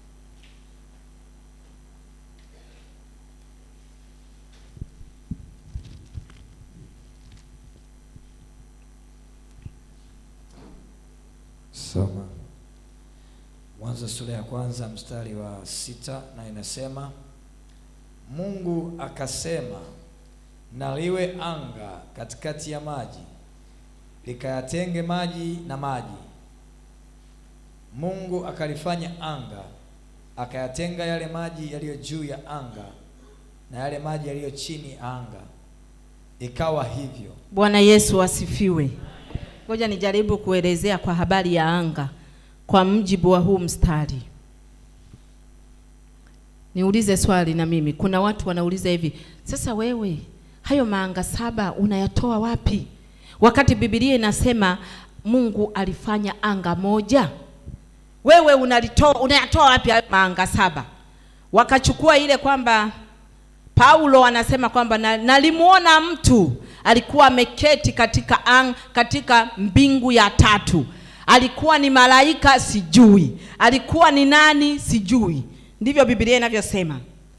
Soma Mwanzo sura ya kwanza mstari wa sita na inasema, Mungu akasema, na liwe anga katikati ya maji, likayatenge maji na maji. Mungu akalifanya anga, akayatenga yale maji yaliyo juu ya anga na yale maji yaliyo chini ya anga. Ikawa hivyo. Bwana Yesu asifiwe. Ngoja nijaribu kuelezea kwa habari ya anga kwa mjibu wa huu mstari. Niulize swali na mimi. Kuna watu wanauliza hivi, sasa wewe hayo maanga saba unayatoa wapi? Wakati Biblia inasema Mungu alifanya anga moja. Wewe unalitoa unayatoa wapi hayo maanga saba? Wakachukua ile kwamba Paulo anasema kwamba na- nalimuona mtu alikuwa ameketi katika ang, katika mbingu ya tatu. Alikuwa ni malaika sijui, alikuwa ni nani sijui. Ndivyo Biblia inavyosema.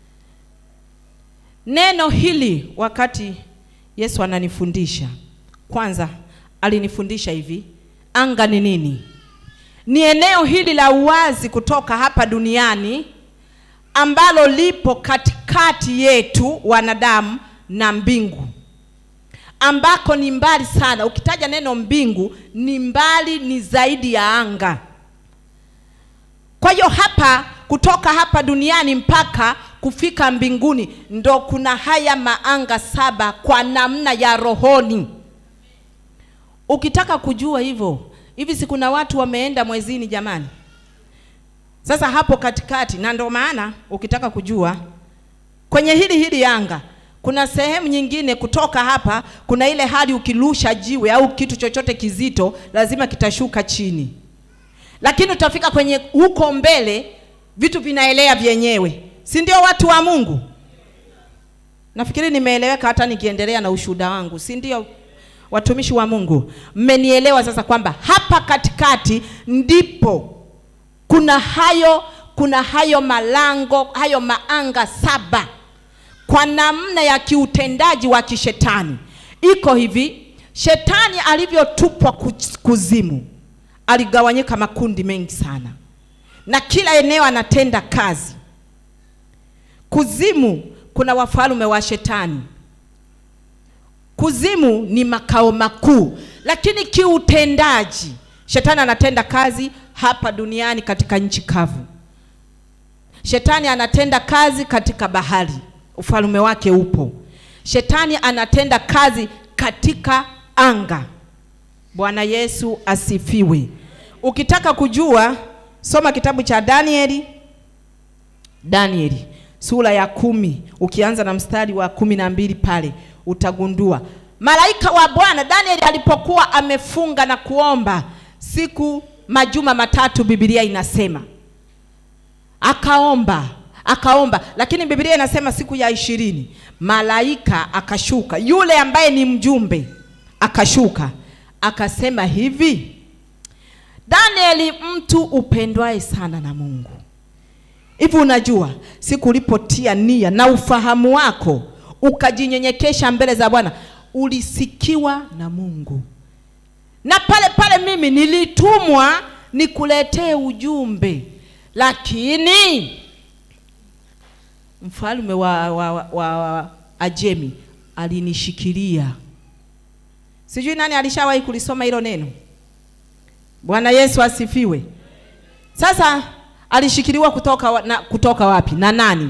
Neno hili wakati Yesu ananifundisha, kwanza alinifundisha hivi, anga ni nini? Ni eneo hili la uwazi kutoka hapa duniani ambalo lipo katikati yetu wanadamu na mbingu, ambako ni mbali sana. Ukitaja neno mbingu, ni mbali, ni zaidi ya anga. Kwa hiyo hapa, kutoka hapa duniani mpaka kufika mbinguni, ndo kuna haya maanga saba kwa namna ya rohoni. Ukitaka kujua hivyo, hivi si kuna watu wameenda mwezini jamani? Sasa hapo katikati, na ndio maana ukitaka kujua kwenye hili hili anga kuna sehemu nyingine kutoka hapa, kuna ile hali ukirusha jiwe au kitu chochote kizito lazima kitashuka chini, lakini utafika kwenye huko mbele vitu vinaelea vyenyewe, si ndio? Watu wa Mungu, nafikiri nimeeleweka hata nikiendelea na ushuhuda wangu, si ndio? Watumishi wa Mungu, mmenielewa sasa kwamba hapa katikati ndipo kuna hayo kuna hayo malango hayo maanga saba kwa namna ya kiutendaji wa kishetani. Iko hivi, shetani alivyotupwa ku- kuzimu, aligawanyika makundi mengi sana, na kila eneo anatenda kazi. Kuzimu kuna wafalme wa shetani. Kuzimu ni makao makuu, lakini kiutendaji shetani anatenda kazi hapa duniani katika nchi kavu. Shetani anatenda kazi katika bahari, ufalme wake upo. Shetani anatenda kazi katika anga. Bwana Yesu asifiwe. Ukitaka kujua, soma kitabu cha Danieli, Danieli sura ya kumi ukianza na mstari wa kumi na mbili pale utagundua malaika wa Bwana Danieli alipokuwa amefunga na kuomba siku majuma matatu, Biblia inasema akaomba akaomba, lakini Biblia inasema siku ya ishirini malaika akashuka, yule ambaye ni mjumbe akashuka, akasema hivi, Danieli mtu upendwaye sana na Mungu. Hivi unajua siku ulipotia nia na ufahamu wako ukajinyenyekesha mbele za Bwana, ulisikiwa na Mungu. Na pale pale mimi nilitumwa nikuletee ujumbe, lakini mfalme wa, wa, wa, wa Ajemi alinishikilia. Sijui nani alishawahi kulisoma hilo neno. Bwana Yesu asifiwe. Sasa alishikiliwa kutoka, wa- na, kutoka wapi na nani?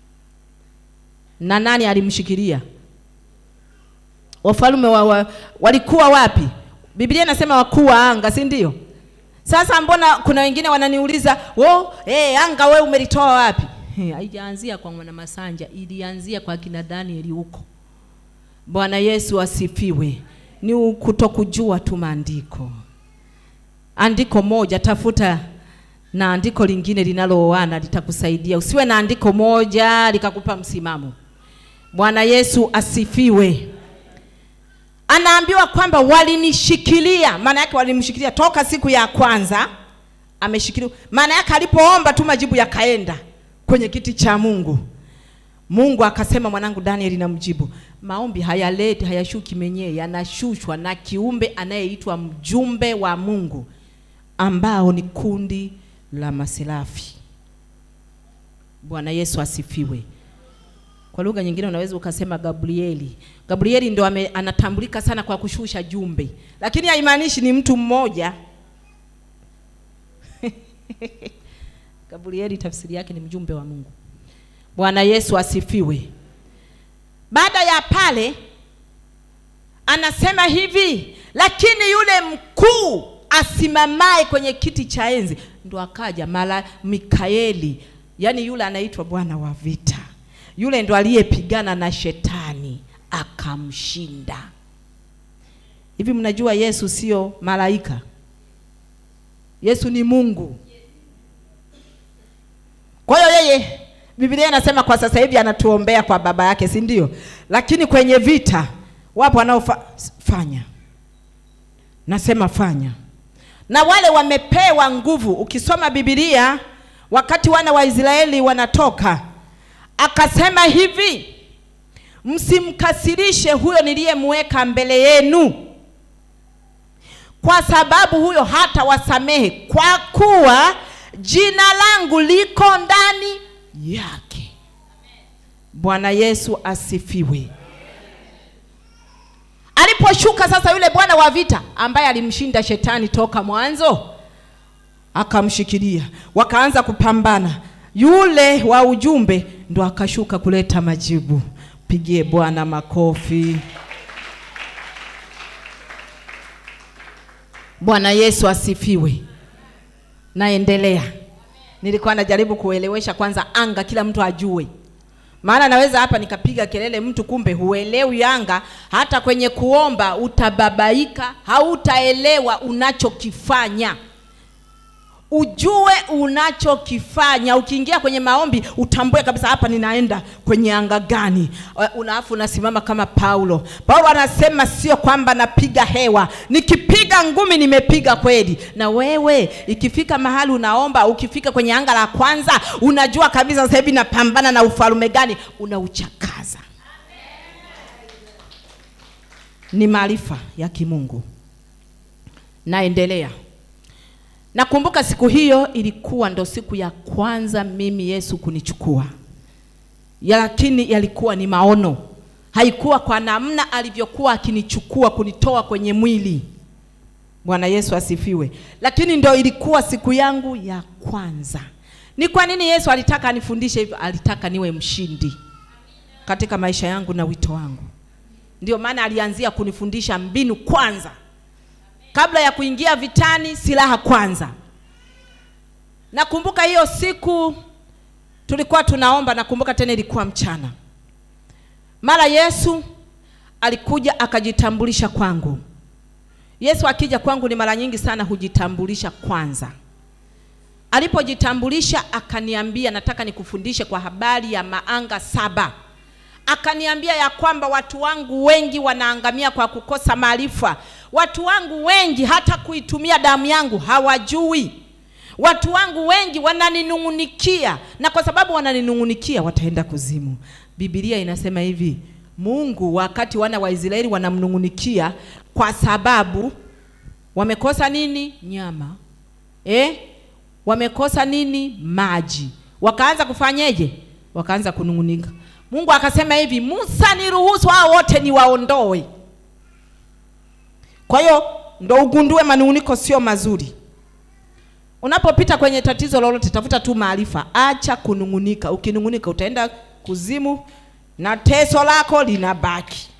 Na nani alimshikilia? Wafalme wa, wa, walikuwa wapi? Biblia inasema wakuu wa anga, si ndio? Sasa mbona kuna wengine wananiuliza, "Oh, eh, anga wewe umelitoa wapi?" He, Haijaanzia kwa mwana Masanja, ilianzia kwa kina Danieli huko. Bwana Yesu asifiwe. Ni kutokujua tu maandiko. Andiko moja tafuta na andiko lingine linalooana litakusaidia. Usiwe na andiko moja likakupa msimamo. Bwana Yesu asifiwe. Anaambiwa kwamba walinishikilia, maana yake walimshikilia toka siku ya kwanza ameshikiliwa. Maana yake alipoomba tu majibu yakaenda kwenye kiti cha Mungu. Mungu akasema, mwanangu Danieli, namjibu. Maombi hayaleti hayashuki menyewe, yanashushwa na kiumbe anayeitwa mjumbe wa Mungu, ambao ni kundi la maserafi. Bwana Yesu asifiwe. Kwa lugha nyingine unaweza ukasema Gabrieli. Gabrieli ndo ame, anatambulika sana kwa kushusha jumbe, lakini haimaanishi ni mtu mmoja. Gabrieli tafsiri yake ni mjumbe wa Mungu. Bwana Yesu asifiwe. Baada ya pale anasema hivi, lakini yule mkuu asimamaye kwenye kiti cha enzi ndo akaja mala Mikaeli, yaani yule anaitwa Bwana wa vita, yule ndo aliyepigana na shetani akamshinda. Hivi mnajua Yesu sio malaika? Yesu ni Mungu. Kwa hiyo yeye Biblia inasema kwa sasa hivi anatuombea kwa baba yake, si ndio? Lakini kwenye vita wapo wanaofanya, nasema fanya, na wale wamepewa nguvu. Ukisoma Biblia, wakati wana wa Israeli wanatoka, akasema hivi, msimkasirishe huyo niliyemweka mbele yenu, kwa sababu huyo hata wasamehe, kwa kuwa jina langu liko ndani yake. Bwana Yesu asifiwe. Aliposhuka sasa yule bwana wa vita ambaye alimshinda shetani toka mwanzo, akamshikilia, wakaanza kupambana. Yule wa ujumbe ndo akashuka kuleta majibu. Pigie Bwana makofi. Bwana Yesu asifiwe. Naendelea. Nilikuwa najaribu kuelewesha kwanza anga, kila mtu ajue, maana naweza hapa nikapiga kelele, mtu kumbe huelewi anga. Hata kwenye kuomba utababaika, hautaelewa unachokifanya. Ujue unachokifanya. Ukiingia kwenye maombi utambue kabisa, hapa ninaenda kwenye anga gani? Unaafu unasimama kama Paulo. Paulo anasema sio kwamba napiga hewa, nikipiga ngumi nimepiga kweli. Na wewe ikifika mahali unaomba, ukifika kwenye anga la kwanza, unajua kabisa sasa hivi napambana na ufalme gani, unauchakaza. Ni maarifa ya kimungu. Naendelea. Nakumbuka siku hiyo ilikuwa ndo siku ya kwanza mimi Yesu kunichukua ya, lakini yalikuwa ni maono, haikuwa kwa namna alivyokuwa akinichukua kunitoa kwenye mwili. Bwana Yesu asifiwe. Lakini ndo ilikuwa siku yangu ya kwanza. Ni kwa nini Yesu alitaka anifundishe hivyo? Alitaka niwe mshindi katika maisha yangu na wito wangu. Ndio maana alianzia kunifundisha mbinu kwanza kabla ya kuingia vitani, silaha kwanza. Nakumbuka hiyo siku tulikuwa tunaomba, nakumbuka tena ilikuwa mchana. Mara Yesu alikuja akajitambulisha kwangu. Yesu akija kwangu ni mara nyingi sana hujitambulisha kwanza. Alipojitambulisha akaniambia, nataka nikufundishe kwa habari ya maanga saba akaniambia ya kwamba watu wangu wengi wanaangamia kwa kukosa maarifa. watu wangu wengi hata kuitumia damu yangu hawajui watu wangu wengi wananinung'unikia na kwa sababu wananinung'unikia wataenda kuzimu bibilia inasema hivi mungu wakati wana wa israeli wanamnung'unikia kwa sababu wamekosa nini nyama eh? wamekosa nini maji wakaanza kufanyeje wakaanza kunung'unika mungu akasema hivi musa niruhusu hao wote niwaondoe kwa hiyo ndo ugundue manung'uniko sio mazuri unapopita kwenye tatizo lolote tafuta tu maarifa acha kunung'unika ukinung'unika utaenda kuzimu na teso lako linabaki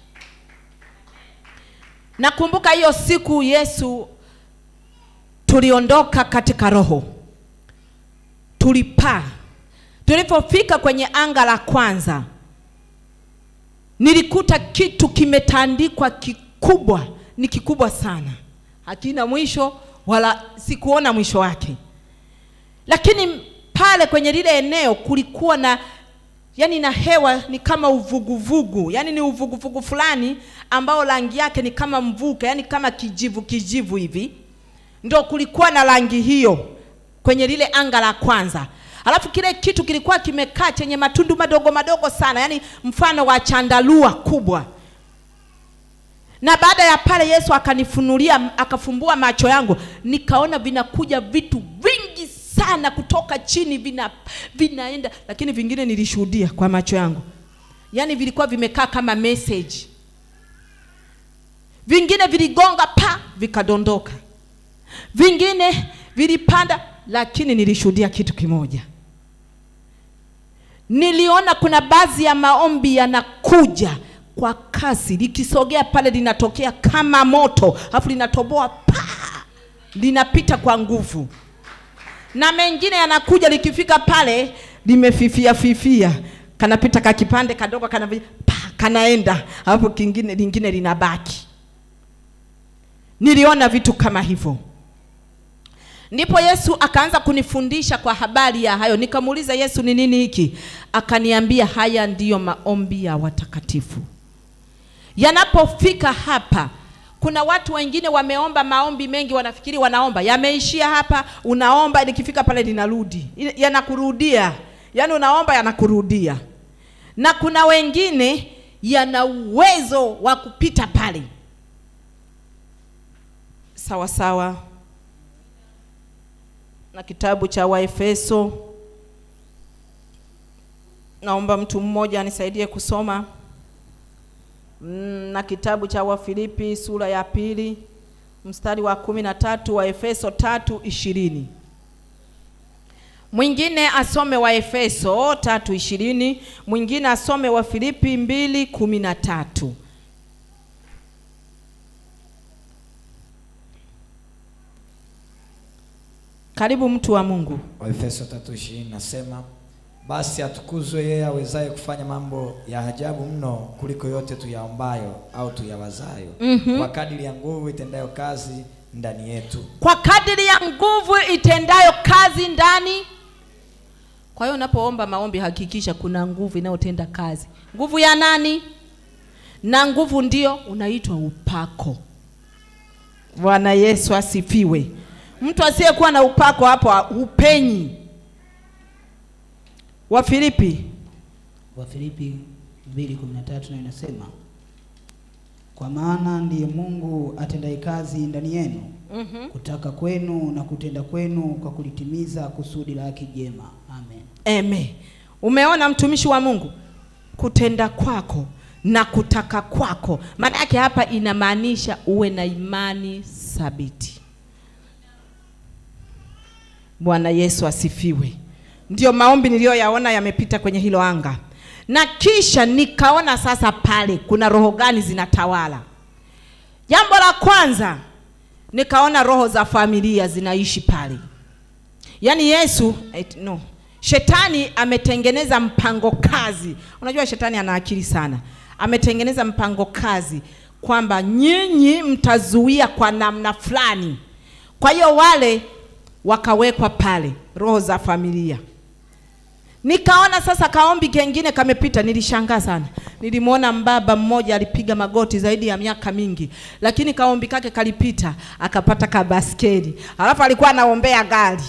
nakumbuka hiyo siku yesu tuliondoka katika roho tulipaa tulipofika kwenye anga la kwanza nilikuta kitu kimetandikwa kikubwa ni kikubwa sana hakina mwisho wala sikuona mwisho wake lakini pale kwenye lile eneo kulikuwa na yani na hewa ni kama uvuguvugu yani ni uvuguvugu fulani ambao rangi yake ni kama mvuke yani kama kijivu kijivu hivi ndo kulikuwa na rangi hiyo kwenye lile anga la kwanza alafu kile kitu kilikuwa kimekaa chenye matundu madogo madogo sana yani mfano wa chandalua kubwa na baada ya pale yesu akanifunulia akafumbua macho yangu nikaona vinakuja vitu vingi sana kutoka chini vina vinaenda lakini vingine nilishuhudia kwa macho yangu yaani vilikuwa vimekaa kama message vingine viligonga pa vikadondoka vingine vilipanda lakini nilishuhudia kitu kimoja niliona kuna baadhi ya maombi yanakuja kwa kasi likisogea pale linatokea kama moto alafu linatoboa pa linapita kwa nguvu na mengine yanakuja likifika pale limefifia fifia kanapita kakipande kadogo kana pa kanaenda alafu kingine lingine linabaki niliona vitu kama hivyo ndipo yesu akaanza kunifundisha kwa habari ya hayo nikamuuliza yesu ni nini hiki akaniambia haya ndiyo maombi ya watakatifu yanapofika hapa kuna watu wengine wameomba maombi mengi wanafikiri wanaomba yameishia hapa unaomba nikifika pale linarudi yanakurudia yaani unaomba yanakurudia na kuna wengine yana uwezo wa kupita pale sawa sawa na kitabu cha waefeso naomba mtu mmoja anisaidie kusoma Mm, na kitabu cha wafilipi sura ya pili mstari wa kumi na tatu wa efeso tatu ishirini mwingine asome wa efeso tatu ishirini mwingine asome wa filipi mbili kumi na tatu karibu mtu wa mungu waefeso 3:20 nasema basi atukuzwe yeye awezaye kufanya mambo ya ajabu mno kuliko yote tuyaombayo au tuyawazayo Mhm. kwa kadiri ya nguvu itendayo kazi ndani yetu kwa kadiri ya nguvu itendayo kazi ndani kwa hiyo unapoomba maombi hakikisha kuna nguvu inayotenda kazi nguvu ya nani na nguvu ndio unaitwa upako bwana yesu asifiwe mtu asiyekuwa na upako hapo upenyi wa filipi Wafilipi 2:13 nayo inasema kwa maana ndiye Mungu atendaye kazi ndani yenu mm-hmm. kutaka kwenu na kutenda kwenu kwa kulitimiza kusudi la haki jema. Amen. Eme. Umeona mtumishi wa Mungu, kutenda kwako na kutaka kwako, maana yake hapa inamaanisha uwe na imani thabiti. Bwana Yesu asifiwe. Ndio maombi niliyoyaona yamepita kwenye hilo anga, na kisha nikaona sasa pale kuna roho gani zinatawala. Jambo la kwanza nikaona roho za familia zinaishi pale. Yaani Yesu et, no. Shetani ametengeneza mpango kazi. Unajua shetani ana akili sana. Ametengeneza mpango kazi kwamba nyinyi mtazuia kwa namna fulani. Kwa hiyo wale wakawekwa pale roho za familia. Nikaona sasa kaombi kengine kamepita, nilishangaa sana. nilimwona mbaba mmoja alipiga magoti zaidi ya miaka mingi, lakini kaombi kake kalipita, akapata kabaskeli, alafu alikuwa anaombea gari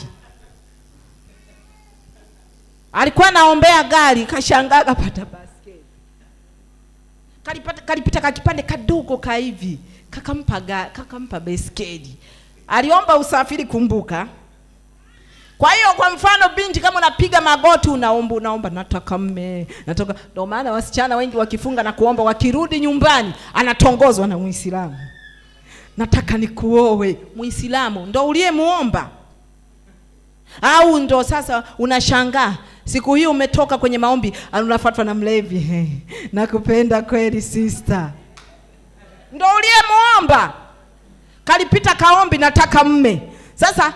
alikuwa anaombea gari, kashangaa kapata baskeli, kalipata kalipita kakipande kadogo ka hivi, kakampa ga, kakampa beskeli. Aliomba usafiri, kumbuka. Kwa hiyo kwa mfano, binti, kama unapiga magoti, unaomba unaomba, nataka mme, nataka. Ndio maana wasichana wengi wakifunga na kuomba, wakirudi nyumbani anatongozwa na Muislamu, nataka nikuoe. Muislamu ndo uliyemuomba au ndo sasa unashangaa siku hii umetoka kwenye maombi unafuatwa na mlevi nakupenda kweli sister ndo uliyemuomba kalipita kaombi nataka mme sasa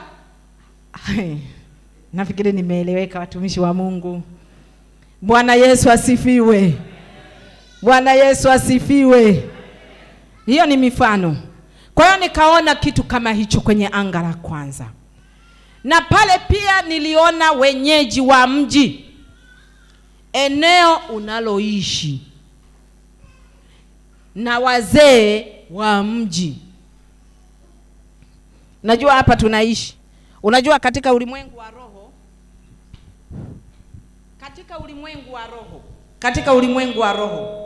nafikiri nimeeleweka watumishi wa mungu bwana yesu asifiwe bwana yesu asifiwe hiyo ni mifano kwa hiyo nikaona kitu kama hicho kwenye anga la kwanza na pale pia niliona wenyeji wa mji, eneo unaloishi na wazee wa mji. Najua hapa tunaishi, unajua katika ulimwengu wa roho, katika ulimwengu wa roho, katika ulimwengu wa roho,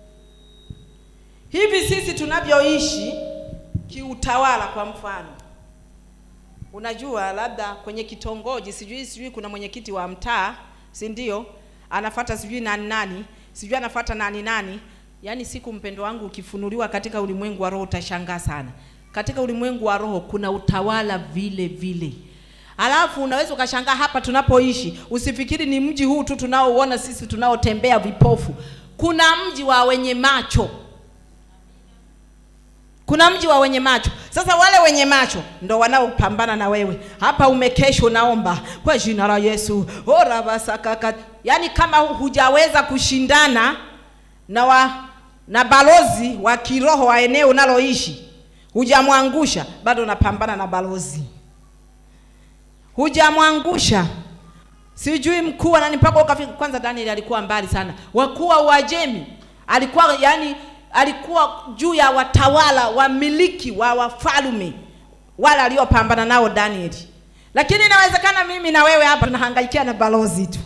hivi sisi tunavyoishi kiutawala, kwa mfano unajua labda kwenye kitongoji sijui sijui kuna mwenyekiti wa mtaa si ndio anafata sijui nani nani sijui anafata nani nani yaani siku mpendo wangu ukifunuliwa katika ulimwengu wa roho utashangaa sana katika ulimwengu wa roho kuna utawala vile vile alafu unaweza ukashangaa hapa tunapoishi usifikiri ni mji huu tu tunaouona sisi tunaotembea vipofu kuna mji wa wenye macho kuna mji wa wenye macho. Sasa wale wenye macho ndo wanaopambana na wewe. Hapa umekesha unaomba kwa jina la Yesu. Ora basakaka. Yaani kama hujaweza kushindana na wa, na balozi wa kiroho wa eneo unaloishi, hujamwangusha, bado unapambana na balozi. Hujamwangusha. Sijui mkuu wa nani mpaka ukafika. Kwanza Daniel alikuwa mbali sana. Wakuu wa Uajemi alikuwa yani alikuwa juu ya watawala wamiliki wa wafalme wale aliopambana nao Danieli. Lakini inawezekana mimi na wewe hapa tunahangaikia na balozi tu.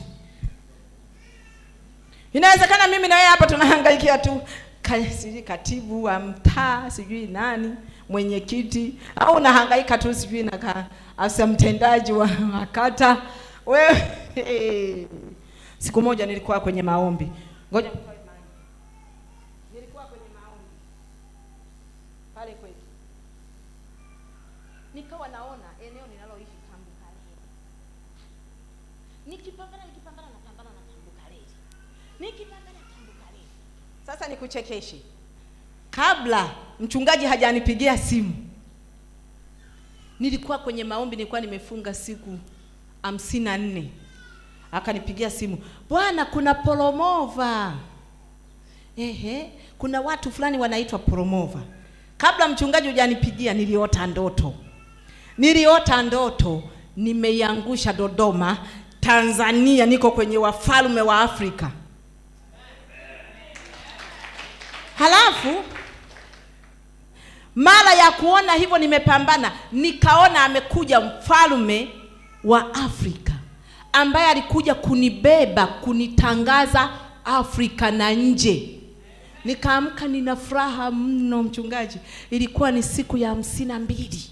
Inawezekana mimi na wewe hapa tunahangaikia tu ka- sijui katibu wa mtaa sijui nani mwenyekiti, au unahangaika tu sijui na ka- afisa mtendaji wa wa kata. Wewe siku moja nilikuwa kwenye maombi, ngoja nitoe maji. Nilikuwa kwenye maombi pale kwetu, nikawa naona eneo ninaloishi Tambukareli, nikipambana nikipambana napambana na Tambukareli, nikipambana Tambukareli. Sasa nikuchekeshe, kabla mchungaji hajanipigia simu, nilikuwa kwenye maombi, nilikuwa nimefunga siku hamsini na nne akanipigia simu, bwana, kuna Poromova. Ehe, kuna watu fulani wanaitwa Poromova. Kabla mchungaji hujanipigia, niliota ndoto, niliota ndoto nimeiangusha Dodoma, Tanzania, niko kwenye wafalme wa Afrika. Halafu mara ya kuona hivyo nimepambana, nikaona amekuja mfalme wa Afrika ambaye alikuja kunibeba kunitangaza Afrika na nje. Nikaamka nina furaha mno, mchungaji. Ilikuwa ni siku ya hamsini na mbili.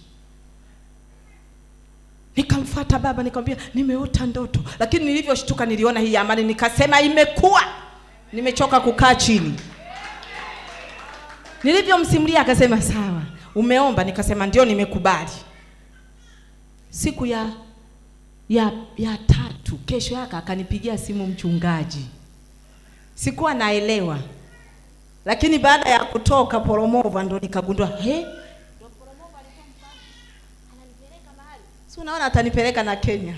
Nikamfuata baba nikamwambia nimeota ndoto, lakini nilivyoshtuka niliona hii amani, nikasema imekuwa, nimechoka kukaa chini. Nilivyomsimulia akasema sawa, umeomba? Nikasema ndio, nimekubali. Siku ya ya ya tatu, kesho yake akanipigia simu mchungaji, sikuwa naelewa, lakini baada ya kutoka Poromova ndo nikagundua he, ndo Poromova alikuwa mfalme, ananipeleka mahali, si unaona atanipeleka na Kenya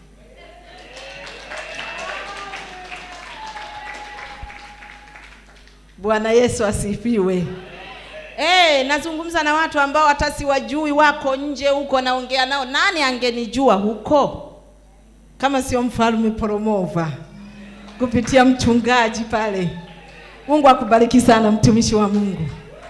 Bwana Yesu asifiwe. Eh, nazungumza na watu ambao hata siwajui, wako nje huko, naongea nao. Nani angenijua huko kama sio mfalme Poromova kupitia mchungaji pale? Mungu akubariki sana mtumishi wa Mungu.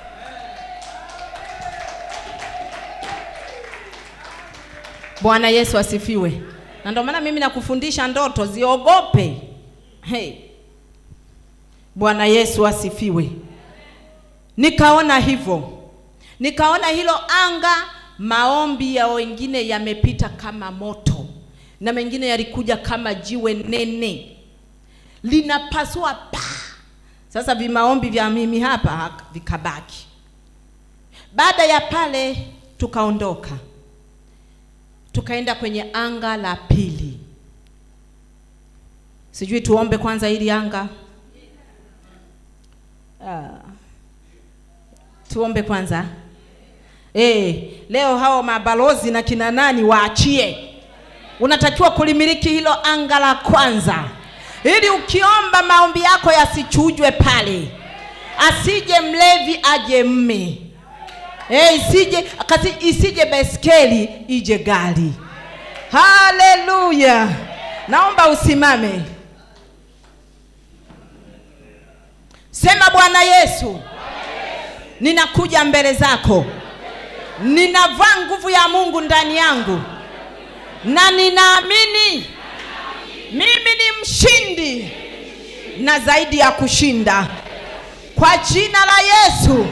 Bwana Yesu asifiwe. Na ndio maana mimi nakufundisha ndoto, ziogope. Hey. Bwana Yesu asifiwe. Nikaona hivyo, nikaona hilo anga, maombi ya wengine yamepita kama moto, na mengine yalikuja kama jiwe nene linapasua pa. Sasa vimaombi vya mimi hapa hak- vikabaki. Baada ya pale tukaondoka, tukaenda kwenye anga la pili. Sijui tuombe kwanza ili anga ah. Tuombe kwanza. Eh, leo hao mabalozi na kina nani waachie. Unatakiwa kulimiliki hilo anga la kwanza, ili ukiomba maombi yako yasichujwe pale, asije mlevi aje mme, eh, isije kasi, isije beskeli ije gari. Haleluya! Naomba usimame, sema Bwana Yesu, ninakuja mbele zako, ninavaa nguvu ya Mungu ndani yangu na ninaamini mimi ni mshindi na zaidi ya kushinda kwa jina la Yesu.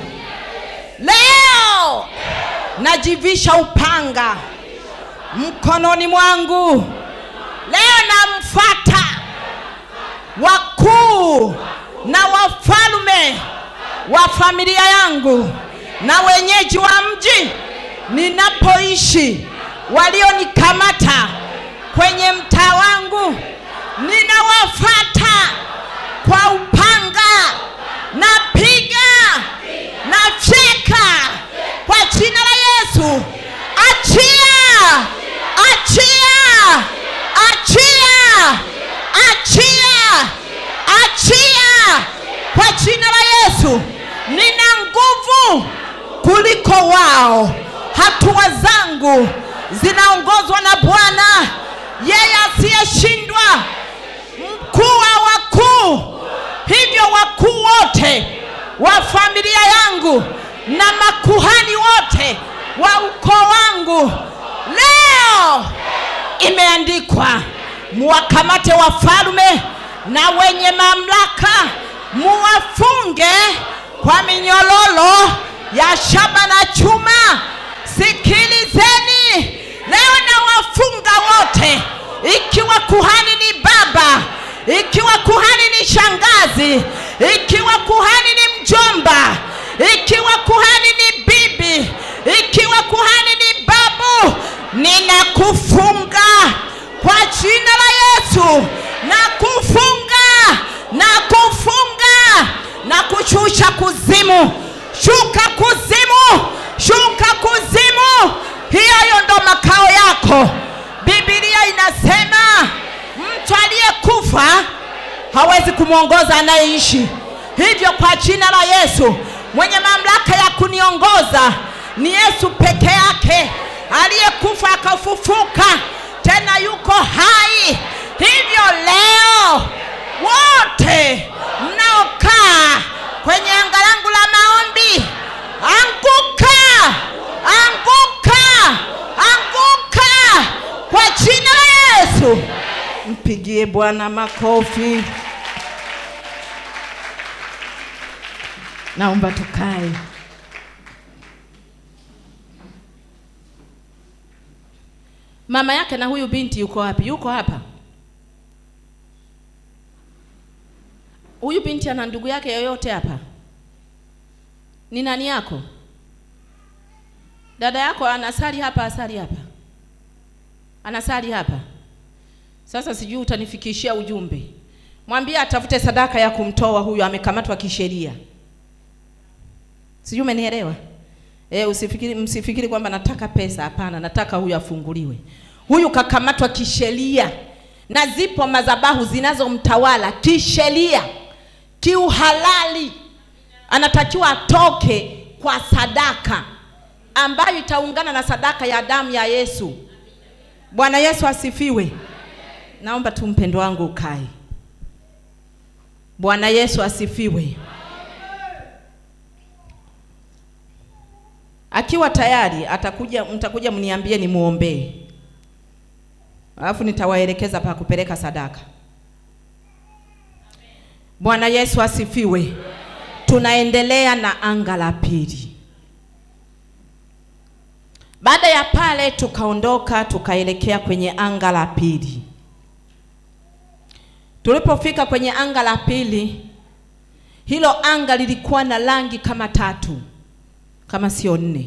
Leo najivisha upanga mkononi mwangu. Leo namfuata wakuu na wafalme wa familia yangu na wenyeji wa mji ninapoishi walionikamata kwenye mtaa wangu, ninawafata kwa upanga, napiga, nafyeka kwa jina la Yesu. Achia, achia, achia, achia, achia kwa jina la Yesu. Nina nguvu kuliko wao. Hatua zangu zinaongozwa na Bwana, yeye asiyeshindwa, mkuu wa wakuu. Hivyo wakuu wote wa familia yangu na makuhani wote wa ukoo wangu, leo imeandikwa, muwakamate wafalme na wenye mamlaka, muwafunge kwa minyololo ya shaba na chuma. Sikilizeni, leo nawafunga wote, ikiwa kuhani ni baba, ikiwa kuhani ni shangazi, ikiwa kuhani ni mjomba, ikiwa kuhani ni bibi, ikiwa kuhani ni babu, ninakufunga kwa jina la Yesu, nakufunga, nakufunga na kushusha kuzimu, shuka kuzimu, shuka kuzimu. Hiyo ndo makao yako. Biblia inasema mtu aliyekufa hawezi kumwongoza anayeishi. Hivyo kwa jina la Yesu, mwenye mamlaka ya kuniongoza ni Yesu peke yake, aliyekufa akafufuka, tena yuko hai. Hivyo leo wote mnaokaa kwenye anga langu la maombi, anguka, anguka, anguka kwa jina la Yesu. Mpigie Bwana makofi. Naomba tukae. Mama yake na huyu binti yuko wapi? Yuko hapa. Huyu binti ana ndugu yake yoyote hapa? Ni nani yako? Dada yako anasali hapa, asali hapa, anasali hapa. Sasa sijui utanifikishia ujumbe, mwambie atafute sadaka ya kumtoa huyu, amekamatwa kisheria. Sijui umenielewa? E, usifikiri, msifikiri kwamba nataka pesa. Hapana, nataka huyu afunguliwe. Huyu kakamatwa kisheria, na zipo madhabahu zinazomtawala kisheria, kiuhalali. Anatakiwa atoke kwa sadaka ambayo itaungana na sadaka ya damu ya Yesu. Bwana Yesu asifiwe. Naomba tu mpendo wangu ukae. Bwana Yesu asifiwe. Akiwa tayari atakuja, mtakuja mniambie nimuombee, alafu nitawaelekeza pa kupeleka sadaka. Bwana Yesu asifiwe. Tunaendelea na anga la pili. Baada ya pale tukaondoka tukaelekea kwenye anga la pili. Tulipofika kwenye anga la pili, hilo anga lilikuwa na rangi kama tatu, kama sio nne.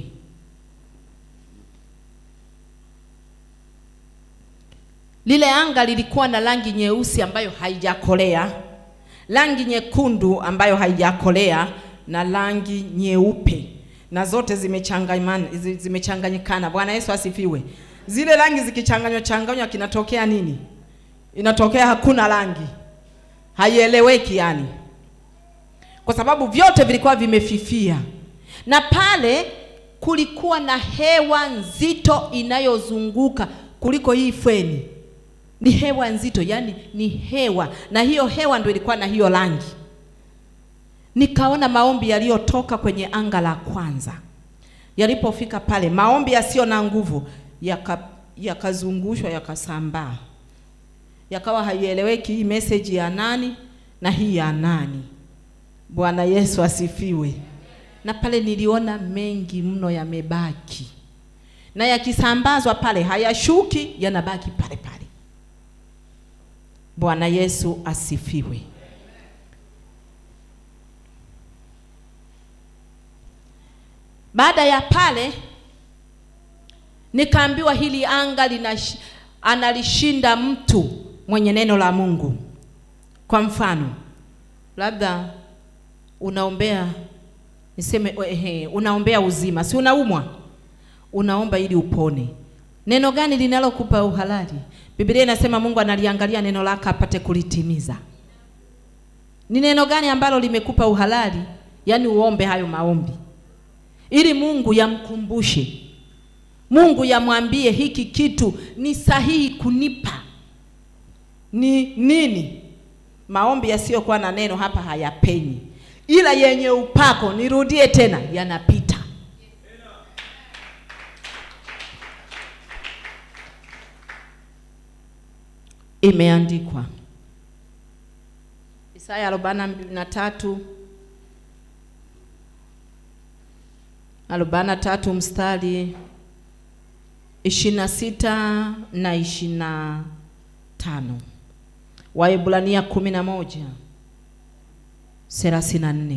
Lile anga lilikuwa na rangi nyeusi ambayo haijakolea, rangi nyekundu ambayo haijakolea na rangi nyeupe, na zote zimechanganyikana, zimechanganyikana. Bwana Yesu asifiwe. Zile rangi zikichanganywa changanywa, kinatokea nini? Inatokea hakuna rangi, haieleweki yani, kwa sababu vyote vilikuwa vimefifia, na pale kulikuwa na hewa nzito inayozunguka kuliko hii feni ni hewa nzito, yani ni hewa, na hiyo hewa ndio ilikuwa na hiyo rangi. Nikaona maombi yaliyotoka kwenye anga la kwanza yalipofika pale, maombi yasiyo na nguvu yaka- yakazungushwa yakasambaa, yakawa haieleweki hii message ya nani na hii ya nani. Bwana Yesu asifiwe. Na pale niliona mengi mno yamebaki, na yakisambazwa pale hayashuki, yanabaki pale pale. Bwana Yesu asifiwe. Baada ya pale nikaambiwa hili anga linash, analishinda mtu mwenye neno la Mungu. Kwa mfano, labda unaombea niseme, ehe, unaombea uzima, si unaumwa, unaomba ili upone. Neno gani linalokupa uhalali? Biblia inasema Mungu analiangalia neno lake apate kulitimiza. Ni neno gani ambalo limekupa uhalali, yaani uombe hayo maombi, ili Mungu yamkumbushe, Mungu yamwambie hiki kitu ni sahihi kunipa ni nini? Maombi yasiyokuwa na neno hapa hayapenyi, ila yenye upako, nirudie tena, yanapita. Imeandikwa Isaya arobaini na tatu arobaini na tatu mstari ishirini na sita na ishirini na tano Waebrania kumi na moja thelathini na nne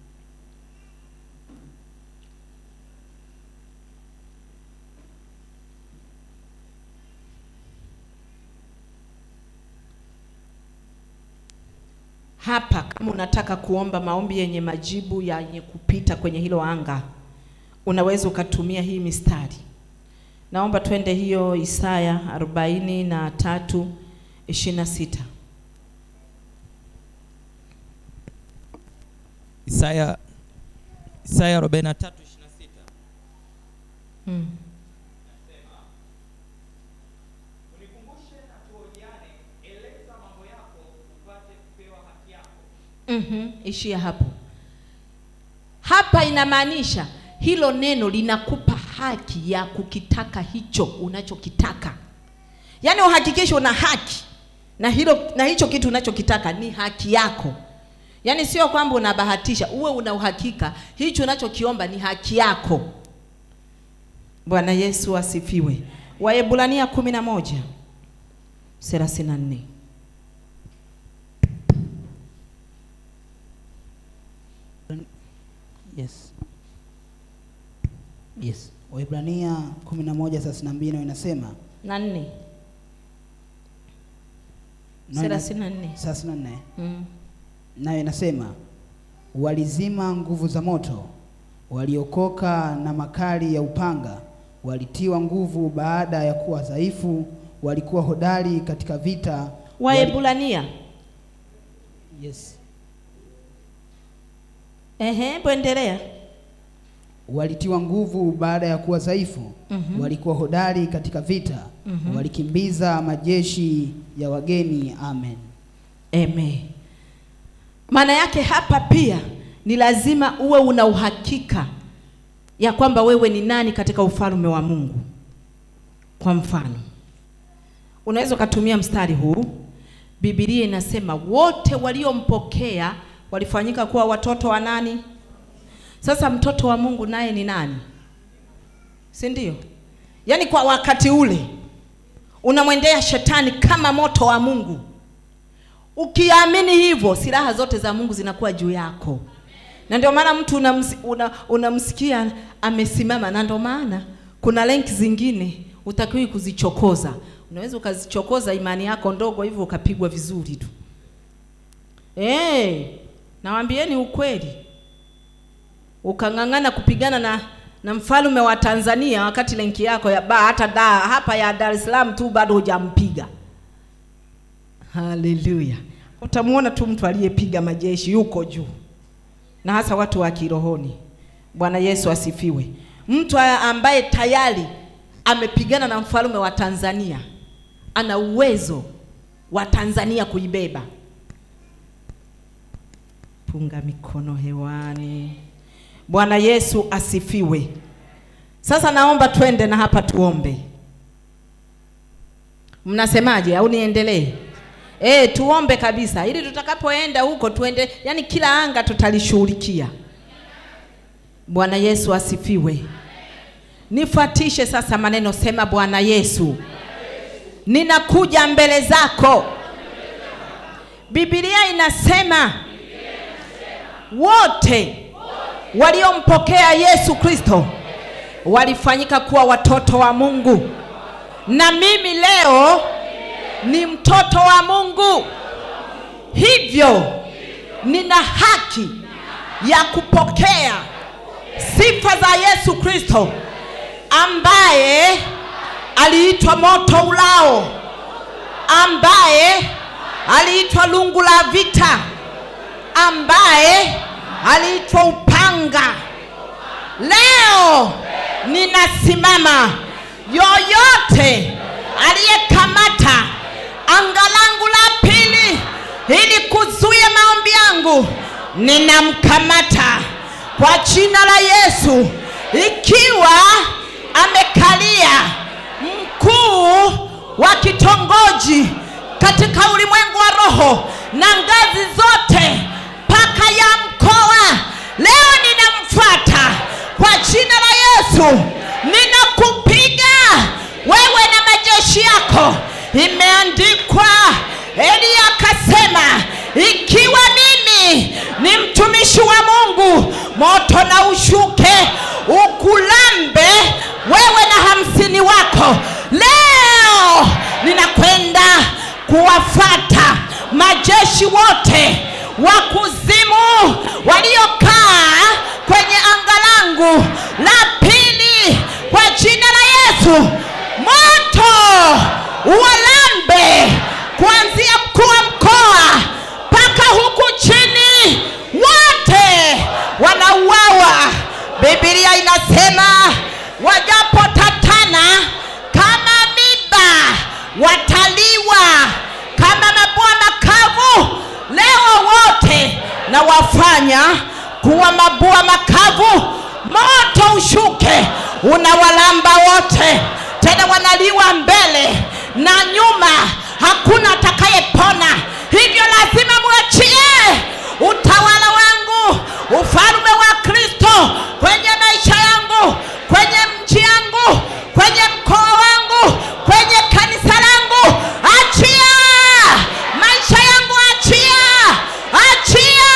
Hapa kama unataka kuomba maombi yenye majibu yenye kupita kwenye hilo anga, unaweza ukatumia hii mistari. Naomba twende hiyo Isaya arobaini na tatu ishirini na sita. Isaya Isaya 43:26 Mm. Mhm, ishia hapo. Hapa inamaanisha hilo neno linakupa haki ya kukitaka hicho unachokitaka, yaani uhakikishe una haki na hilo na hicho kitu unachokitaka ni haki yako. Yaani sio kwamba unabahatisha, uwe una uhakika hicho unachokiomba ni haki yako. Bwana Yesu asifiwe. Waebrania kumi na moja thelathini na nne. Yes. Yes. Waebrania 11:32 nayo inasema na nne nayo ina- thelathini na nne. 34 Mm. nayo inasema walizima nguvu za moto, waliokoka na makali ya upanga, walitiwa nguvu baada ya kuwa dhaifu, walikuwa hodari katika vita. wali- Waebrania Yes. ehe, hebu endelea. walitiwa nguvu baada ya kuwa dhaifu, Mhm. walikuwa hodari katika vita, Mhm. walikimbiza majeshi ya wageni. Amen. Amen. Maana yake hapa pia ni lazima uwe una uhakika ya kwamba wewe ni nani katika ufalme wa Mungu. Kwa mfano, unaweza ukatumia mstari huu. Biblia inasema wote waliompokea walifanyika kuwa watoto wa nani? Sasa mtoto wa Mungu naye ni nani? Si ndio? Yaani kwa wakati ule unamwendea shetani kama moto wa Mungu. Ukiamini hivyo, silaha zote za Mungu zinakuwa juu yako, na ndio maana mtu unams, una, unamsikia amesimama, na ndio maana kuna lenki zingine utakiwi kuzichokoza. Unaweza ukazichokoza imani yako ndogo hivyo ukapigwa vizuri tu. Eh, nawaambieni ukweli, ukang'ang'ana kupigana na na mfalme wa Tanzania wakati lenki yako ya ba hata da, hapa ya Dar es Salaam tu bado hujampiga. Haleluya! Utamuona tu mtu aliyepiga majeshi yuko juu, na hasa watu wa kirohoni. Bwana Yesu asifiwe. Mtu ambaye tayari amepigana na mfalme wa Tanzania ana uwezo wa Tanzania kuibeba. Punga mikono hewani. Bwana Yesu asifiwe. Sasa naomba twende na hapa tuombe. Mnasemaje au niendelee? E, tuombe kabisa ili tutakapoenda huko tuende, yani kila anga tutalishughulikia. Bwana Yesu asifiwe. Nifuatishe sasa maneno, sema Bwana Yesu, ninakuja mbele zako. Biblia inasema wote waliompokea Yesu Kristo walifanyika kuwa watoto wa Mungu, na mimi leo ni mtoto wa Mungu, hivyo nina haki ya kupokea sifa za Yesu Kristo ambaye aliitwa moto ulao, ambaye aliitwa lungu la vita, ambaye aliitwa upanga. Leo ninasimama, yoyote aliyekamata anga langu la pili ili kuzuia maombi yangu, ninamkamata kwa jina la Yesu, ikiwa amekalia mkuu wa kitongoji katika ulimwengu wa roho na ngazi zote mpaka ya mkoa. Leo ninamfuata kwa jina la Yesu, ninakupiga wewe na majeshi yako. Imeandikwa, Eliya akasema, ikiwa mimi ni mtumishi wa Mungu, moto na ushuke ukulambe wewe na hamsini wako. Leo ninakwenda kuwafata majeshi wote wa kuzimu waliokaa kwenye anga langu la pili kwa jina la Yesu. Moto uwalambe kuanzia mkuu wa mkoa mpaka huku chini, wote wanauawa. Biblia inasema wajapotatana kama miba wataliwa kama mabua makavu. Leo wote na wafanya kuwa mabua makavu, moto ushuke unawalamba wote, tena wanaliwa mbele na nyuma, hakuna atakayepona. Hivyo lazima mwachie utawala wangu, ufalme wa Kristo kwenye maisha yangu, kwenye mji yangu, kwenye mkoa wangu, kwenye kanisa langu. Achia maisha yangu, achia, achia,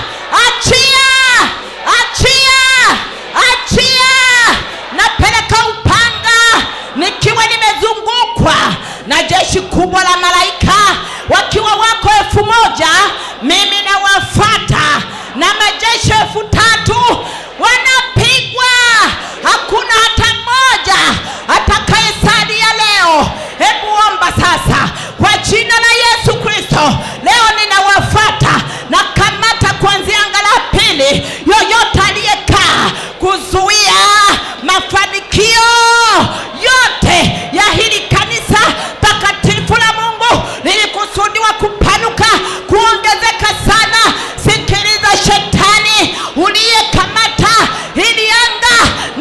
achia, achia, achia. Napeleka upanga nikiwa nimezungukwa na jeshi kubwa la malaika wakiwa wako elfu moja mimi nawafata na majeshi elfu tatu wanapigwa, hakuna hata mmoja atakayesalia leo. Hebu omba sasa kwa jina la Yesu Kristo. Leo ninawafata na kamata kuanzia anga la pili, yoyote aliyekaa kuzuia mafanikio yote ya hili kanisa takatifu la Mungu lilikusudiwa kupanuka, kuongezeka sana. Sikiliza shetani uliyekamata hili anga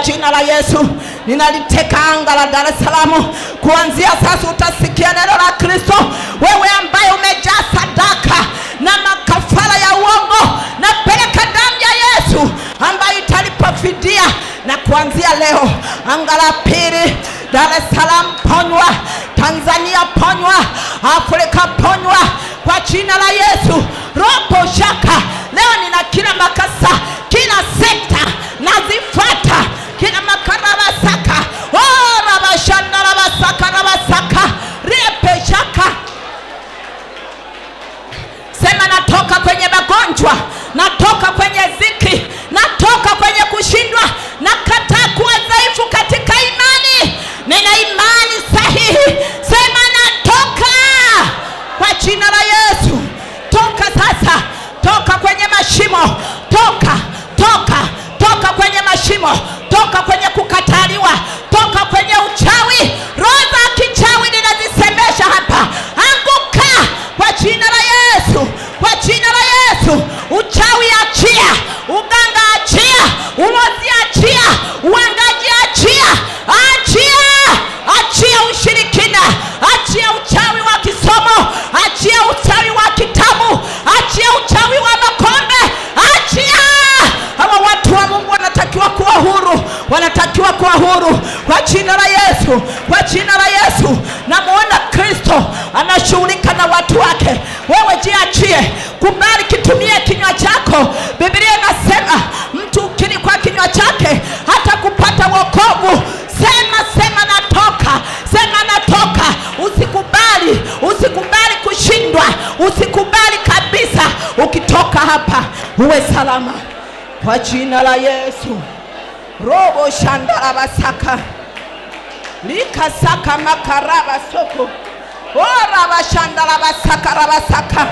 jina la Yesu ninaliteka anga la Dar es Salaam. Kuanzia sasa utasikia neno la Kristo, wewe ambaye umejaa sadaka na makafara ya uongo, napeleka damu ya Yesu ambayo italipa fidia, na kuanzia leo anga la pili Dar es Salaam ponywa, Tanzania ponywa, Afrika ponywa kwa jina la Yesu. Robo shaka leo nina kila makasa, kila sekta nazifuata, kila makarabasaka oh, rabashanda rabasaka rabasaka riepe shaka sema natoka kwenye magonjwa natoka kwenye ziki natoka kwenye kushindwa nakataa kuwa dhaifu katika imani nina imani sahihi sema natoka kwa jina la yesu toka sasa toka kwenye mashimo toka toka toka kwenye mashimo toka kwenye kukataliwa toka kwenye uchawi roho za kichawi ninazisemesha hapa anguka kwa jina la yesu kwa jina la yesu uchawi achia uganga achia ulozi achia uangaji achia achia achia ushirikina achia uchawi wa kisomo achia uchawi wa kitabu achia uchawi wa makombe achia hawa watu wa mungu wanatakiwa kuwa huru wanatakiwa kuwa huru kwa jina la yesu kwa jina la yesu namuona kristo anashughulika na watu wake wewe jiachie kubali kitumie kinywa chako biblia inasema mtu ukiri kwa kinywa chake hata kupata wokovu sema sema natoka sema natoka usikubali usikubali kushindwa usikubali kabisa ukitoka hapa uwe salama kwa jina la yesu robo shandarabasaka likasaka makaraba soko orabashandarabasaka rabasaka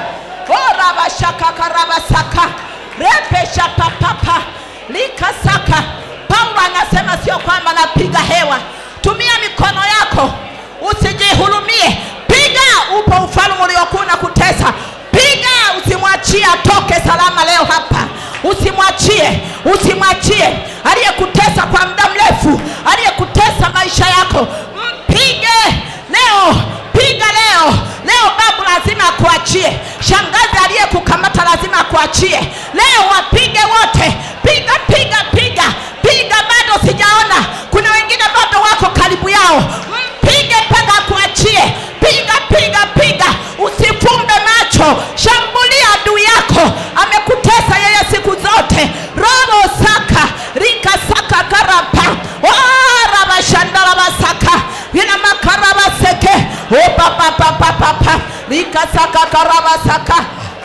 orabashakakarabasaka repesha papapa likasaka paulo anasema sio kwamba napiga hewa tumia mikono yako usijihurumie piga upo ufalme uliokuwa na kutesa piga usimwachie atoke salama leo hapa usimwachie usimwachie aliyekutesa kwa muda mrefu aliyekutesa maisha yako mpige leo piga leo leo babu lazima akuachie shangazi aliyekukamata lazima akuachie leo wapige wote piga piga piga piga bado sijaona kuna wengine bado wako karibu yao mpige mpaka akuachie piga piga piga usifumbe macho shambulia adui yako amekutesa yeye siku zote robo saka rika saka karapa rabashandarabasaka ina makarabaseke opapapapapapa rika saka karabasaka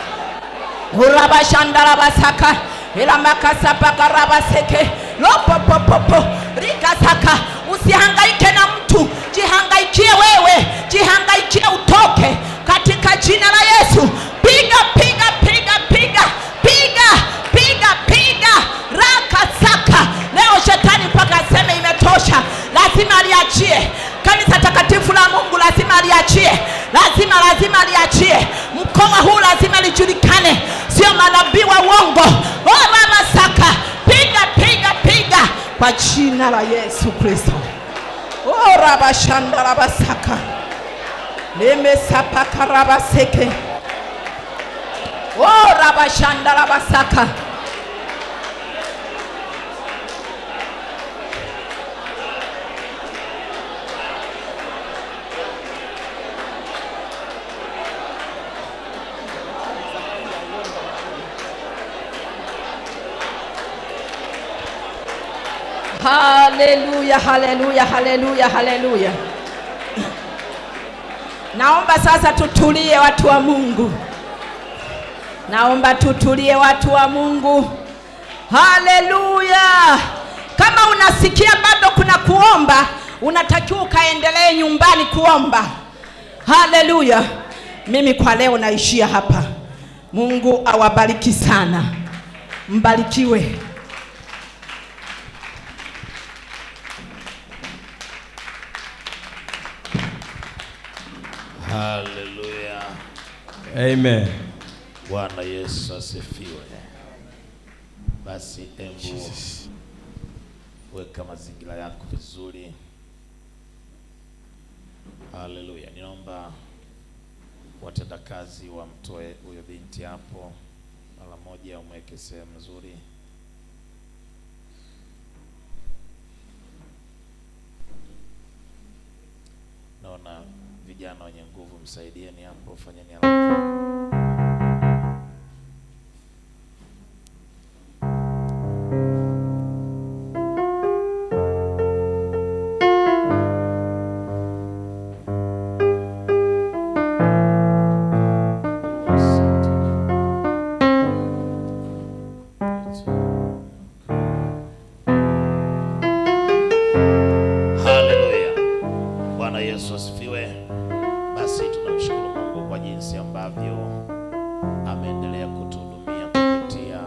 urabashandarabasaka ilamakasapakaravaseke lopopopopo rikasaka usihangaike na mtu jihangaikie wewe jihangaikie utoke katika jina la yesu piga piga piga piga piga piga piga rakasaka leo shetani mpaka aseme imetosha lazima aliachie kanisa takatifu la mungu lazima aliachie lazima lazima aliachie mkoa huu lazima lijulikane sio manabii wa uongo oramasaka piga piga piga kwa jina la yesu kristo orabashandarabasaka lemesapakarabaseke orabashandarabasaka haleluya haleluya haleluya haleluya naomba sasa tutulie watu wa mungu naomba tutulie watu wa mungu haleluya kama unasikia bado kuna kuomba unatakiwa ukaendelee nyumbani kuomba haleluya mimi kwa leo naishia hapa mungu awabariki sana mbarikiwe haleluya Amen. bwana yesu asifiwe basi embu weka mazingira yako vizuri. Haleluya. Ninaomba watendakazi wamtoe huyo binti hapo mara moja, umweke sehemu nzuri. Naona vijana wenye nguvu, msaidieni hapo, fanyeni haraka. Haleluya. Bwana Yesu asifiwe. Basi tunamshukuru Mungu kwa jinsi ambavyo ameendelea kutuhudumia kupitia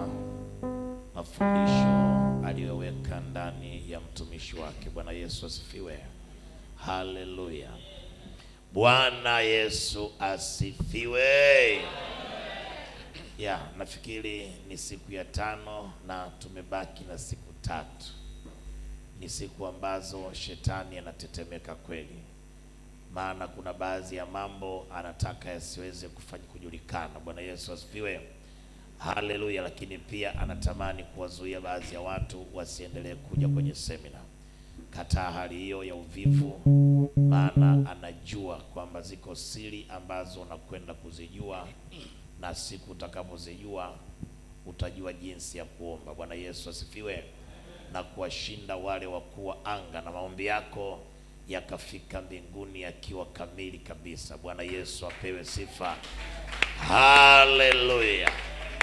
mafundisho aliyoweka ndani ya mtumishi wake. Bwana Yesu asifiwe. Haleluya. Bwana Yesu asifiwe. Ya, nafikiri ni siku ya tano na tumebaki na siku tatu ni siku ambazo shetani anatetemeka kweli, maana kuna baadhi ya mambo anataka yasiweze kufanya kujulikana. Bwana Yesu asifiwe, haleluya. Lakini pia anatamani kuwazuia baadhi ya watu wasiendelee kuja kwenye semina. Kataa hali hiyo ya uvivu, maana anajua kwamba ziko siri ambazo unakwenda kuzijua, na siku utakapozijua utajua jinsi ya kuomba. Bwana Yesu asifiwe na kuwashinda wale wakuu wa anga na maombi yako yakafika mbinguni yakiwa kamili kabisa. Bwana Yesu apewe sifa, haleluya.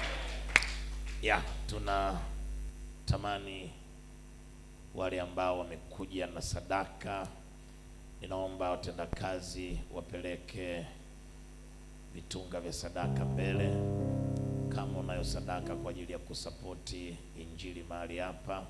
Ya, tuna tamani wale ambao wamekuja na sadaka, ninaomba watendakazi wapeleke vitunga vya sadaka mbele. Kama unayo sadaka kwa ajili ya kusapoti injili mahali hapa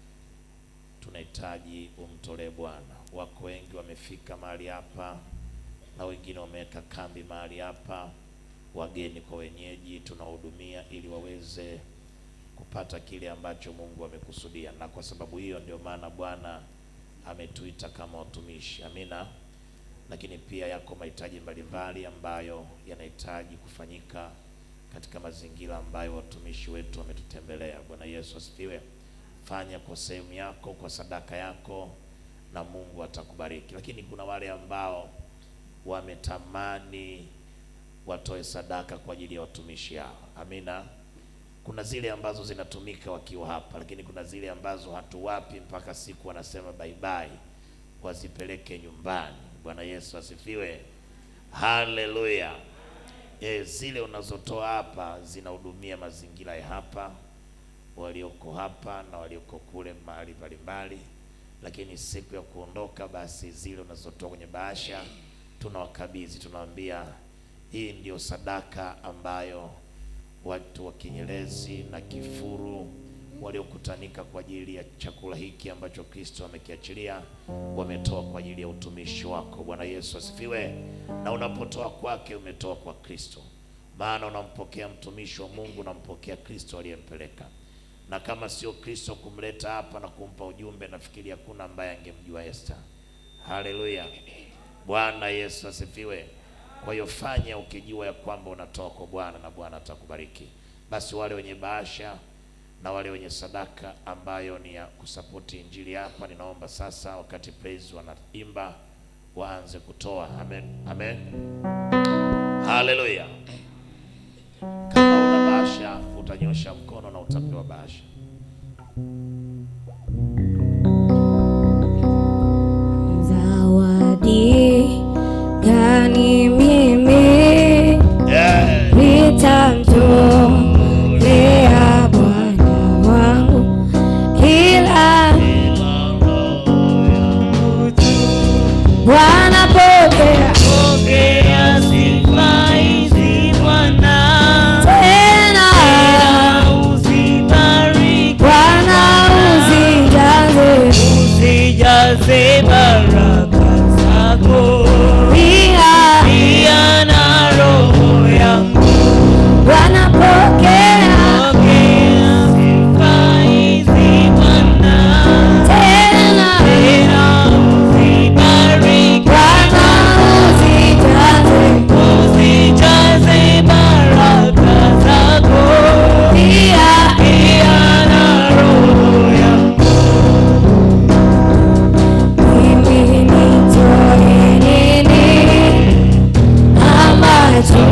tunahitaji umtolee Bwana. Wako wengi wamefika mahali hapa na wengine wameweka kambi mahali hapa, wageni kwa wenyeji, tunahudumia ili waweze kupata kile ambacho Mungu amekusudia, na kwa sababu hiyo ndio maana Bwana ametuita kama watumishi. Amina. Lakini pia yako mahitaji mbalimbali ambayo yanahitaji kufanyika katika mazingira ambayo watumishi wetu wametutembelea. Bwana Yesu asifiwe. Fanya kwa sehemu yako, kwa sadaka yako, na Mungu atakubariki. Lakini kuna wale ambao wametamani watoe sadaka kwa ajili ya watumishi hao. Amina. Kuna zile ambazo zinatumika wakiwa hapa, lakini kuna zile ambazo hatuwapi mpaka siku wanasema bye bye, wazipeleke nyumbani. Bwana Yesu asifiwe, haleluya. E, zile unazotoa hapa zinahudumia mazingira ya hapa walioko hapa na walioko kule mahali mbalimbali, lakini siku ya kuondoka, basi zile unazotoa kwenye bahasha tunawakabidhi, tunawaambia hii ndio sadaka ambayo watu wa Kinyerezi na Kifuru waliokutanika kwa ajili ya chakula hiki ambacho Kristo amekiachilia wametoa kwa ajili ya utumishi wako. Bwana Yesu asifiwe. Na unapotoa kwake umetoa kwa Kristo, maana unampokea mtumishi wa Mungu, unampokea Kristo aliyempeleka na kama sio Kristo kumleta hapa na kumpa ujumbe, nafikiri hakuna ambaye angemjua Esther. Haleluya, Bwana Yesu asifiwe. Kwa hiyo fanya ukijua ya kwamba unatoa kwa Bwana na Bwana atakubariki. Basi wale wenye bahasha na wale wenye sadaka ambayo ni ya kusapoti injili hapa, ninaomba sasa, wakati praise wanaimba, waanze kutoa. Amen, amen, haleluya. Kama una bahasha utanyosha mkono na utapewa bahasha. Zawadi gani mimi Yeah. nitamtolea Bwana wangu kila Bwana pokea Pokea sifa hizi Bwana, tena uzibariki, Bwana uzijaze uzijaze baraka zako pia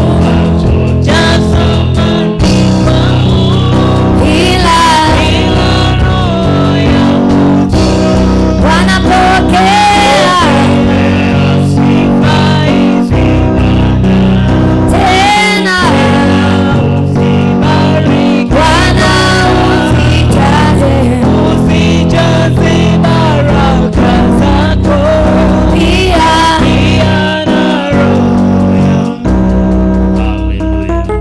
Hallelujah.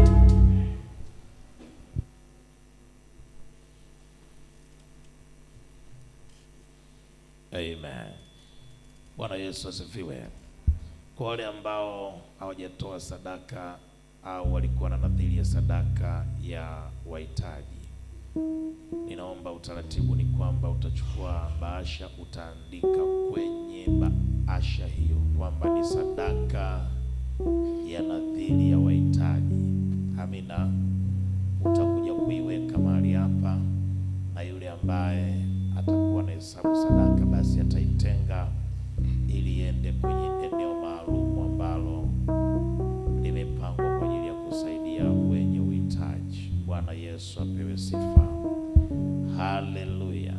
Amen. Bwana Yesu asifiwe. Kwa wale ambao hawajatoa sadaka au walikuwa na nadhiri ya sadaka ya wahitaji, ninaomba utaratibu ni kwamba utachukua bahasha, utaandika kwenye bahasha hiyo kwamba ni sadaka ya nadhiri ya wahitaji. Amina. Utakuja kuiweka mahali hapa, na yule ambaye atakuwa na hesabu sadaka, basi ataitenga ili iende kwenye eneo maalum ambalo limepangwa kwa ajili ya kusaidia wenye uhitaji. Bwana Yesu apewe sifa. Haleluya.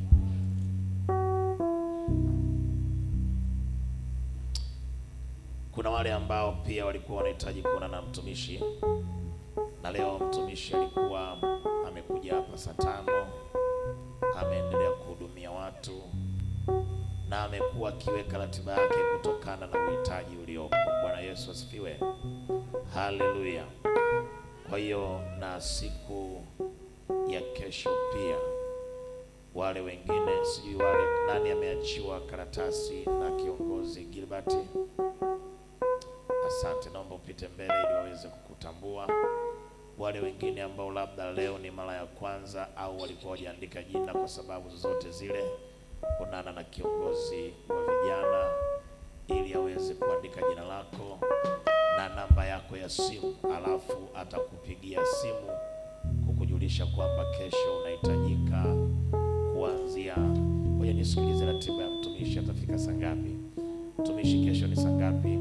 Kuna wale ambao pia walikuwa wanahitaji kuona na mtumishi, na leo mtumishi alikuwa amekuja hapa saa tano, ameendelea kuhudumia watu na amekuwa akiweka ratiba yake kutokana na uhitaji uliopo. Bwana Yesu asifiwe, haleluya. Kwa hiyo na siku ya kesho pia wale wengine, sijui wale nani ameachiwa karatasi na kiongozi Gilbert. Asante, naomba upite mbele ili waweze kukutambua. Wale wengine ambao labda leo ni mara ya kwanza au walikuwa wajaandika jina kwa sababu zozote zile, onana na kiongozi wa vijana ili aweze kuandika jina lako na namba yako ya simu, alafu atakupigia simu kukujulisha kwamba kesho unahitajika kuanzia. Ngoja nisikilize ratiba ya mtumishi, atafika saa ngapi? Mtumishi kesho ni saa ngapi?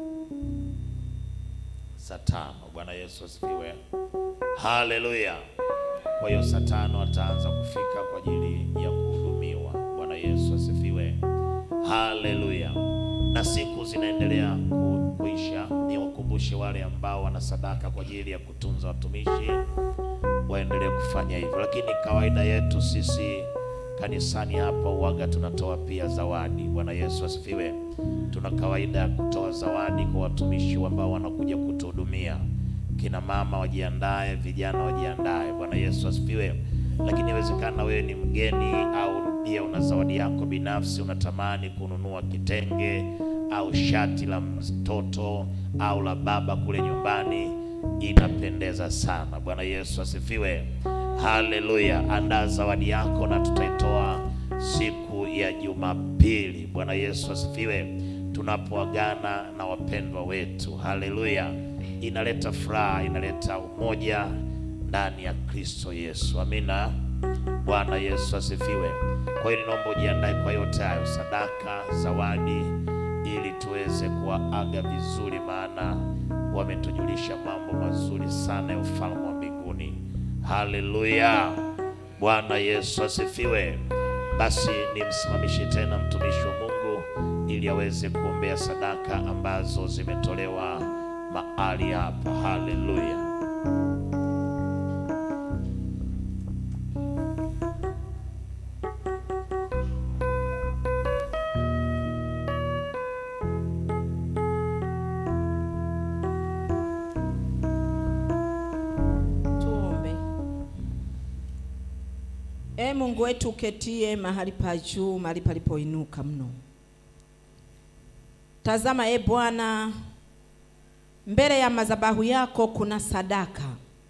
Saa tano. Bwana Yesu asifiwe, haleluya. Kwa hiyo saa tano ataanza kufika kwa ajili ya kuhudumiwa. Bwana Yesu asifiwe, haleluya. Na siku zinaendelea ku- kuisha, niwakumbushe wale ambao wana sadaka kwa ajili ya kutunza watumishi waendelee kufanya hivyo, lakini kawaida yetu sisi kanisani hapa uwaga tunatoa pia zawadi. Bwana Yesu asifiwe. Tuna kawaida ya kutoa zawadi kwa watumishi ambao wanakuja kutuhudumia. Kina mama wajiandae, vijana wajiandae. Bwana Yesu asifiwe. Lakini inawezekana wewe ni mgeni au pia una zawadi yako binafsi, unatamani kununua kitenge au shati la mtoto au la baba kule nyumbani, inapendeza sana. Bwana Yesu asifiwe. Haleluya. Andaa zawadi yako na tutaitoa siku ya Jumapili. Bwana Yesu asifiwe, tunapoagana na wapendwa wetu. Haleluya. Inaleta furaha, inaleta umoja ndani ya Kristo Yesu. Amina. Bwana Yesu asifiwe. Kwa hiyo ninaomba ujiandae kwa yote hayo, sadaka, zawadi, ili tuweze kuwaaga vizuri, maana wametujulisha mambo mazuri sana ya ufalme wa mbinguni. Haleluya. Bwana Yesu asifiwe. Basi nimsimamishe tena mtumishi wa Mungu ili aweze kuombea sadaka ambazo zimetolewa mahali hapa. Haleluya. Tuombe. E Mungu wetu uketie mahali pa juu, mahali palipoinuka mno. Tazama e Bwana, mbele ya madhabahu yako kuna sadaka,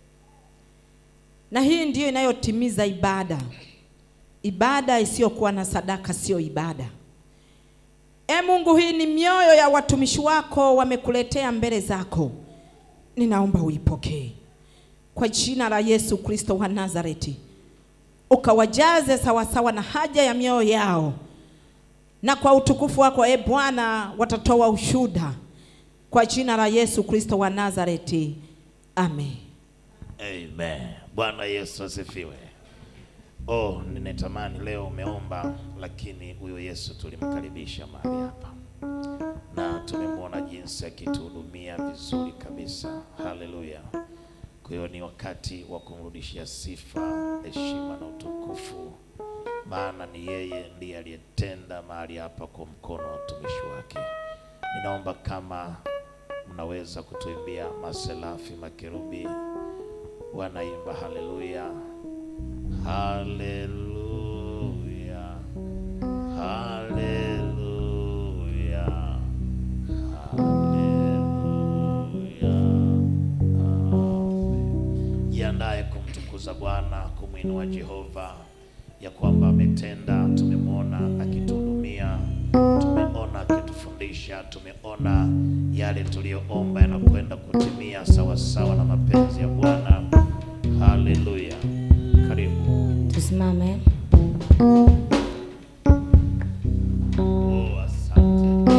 na hii ndiyo inayotimiza ibada. Ibada isiyokuwa na sadaka siyo ibada. E Mungu, hii ni mioyo ya watumishi wako wamekuletea mbele zako, ninaomba uipokee kwa jina la Yesu Kristo wa Nazareti, ukawajaze sawasawa na haja ya mioyo yao, na kwa utukufu wako e Bwana watatoa ushuhuda kwa jina la Yesu Kristo wa Nazareti, amen. Amen. Bwana Yesu asifiwe. Oh, ninatamani leo umeomba, lakini huyo Yesu tulimkaribisha mahali hapa na tumemwona jinsi akituhudumia vizuri kabisa. Haleluya! Kwa hiyo ni wakati wa kumrudishia sifa, heshima na utukufu, maana ni yeye ndiye aliyetenda mahali hapa kwa mkono wa utumishi wake. Ninaomba kama mnaweza kutuimbia maselafi makerubi wanaimba haleluya, haleluya, haleluya, haleluya. Amen. Jiandae kumtukuza Bwana, kumwinua Jehova ya kwamba ametenda. Tumemwona akituhudumia, tumeona akitufundisha, tumeona yale tuliyoomba yanakwenda kutimia sawa sawa na mapenzi ya Bwana. Haleluya, karibu. Tusimame. Oh, asante.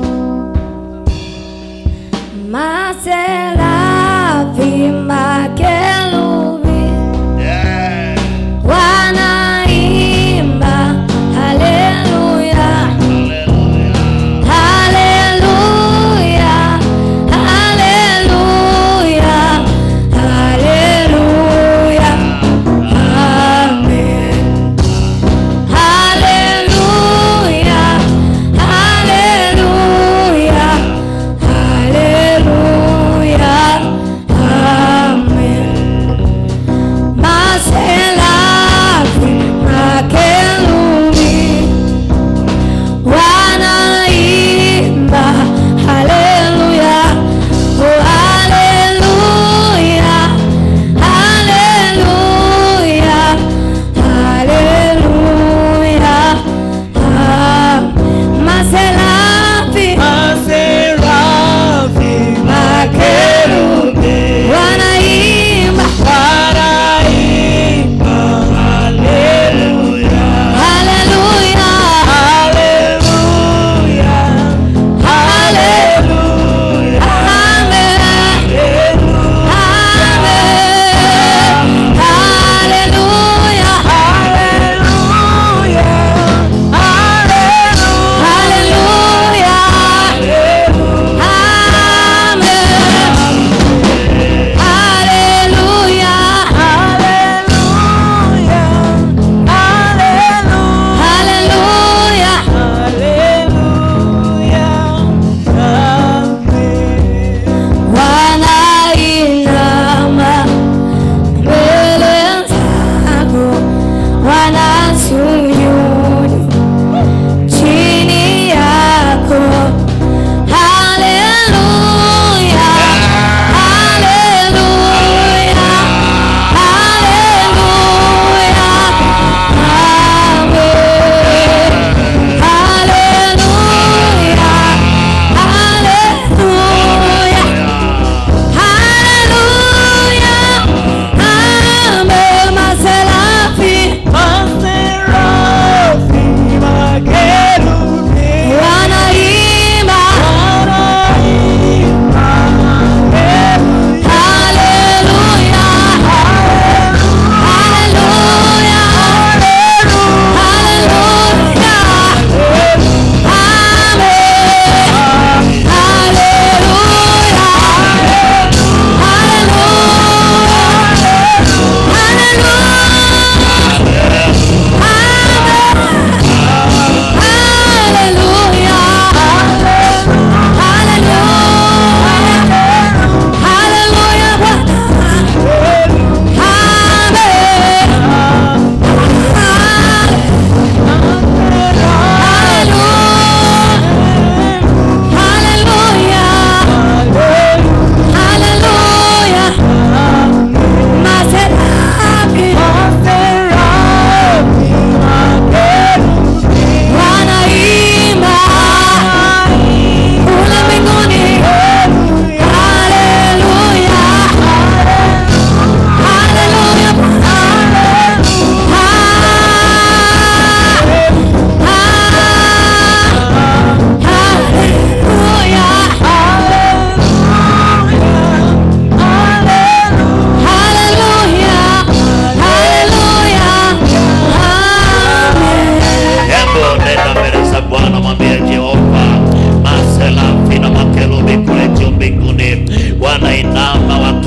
Maserafi makerubi Yeah. wanaimba haleluya, Haleluya. haleluya, haleluya, haleluya, amen.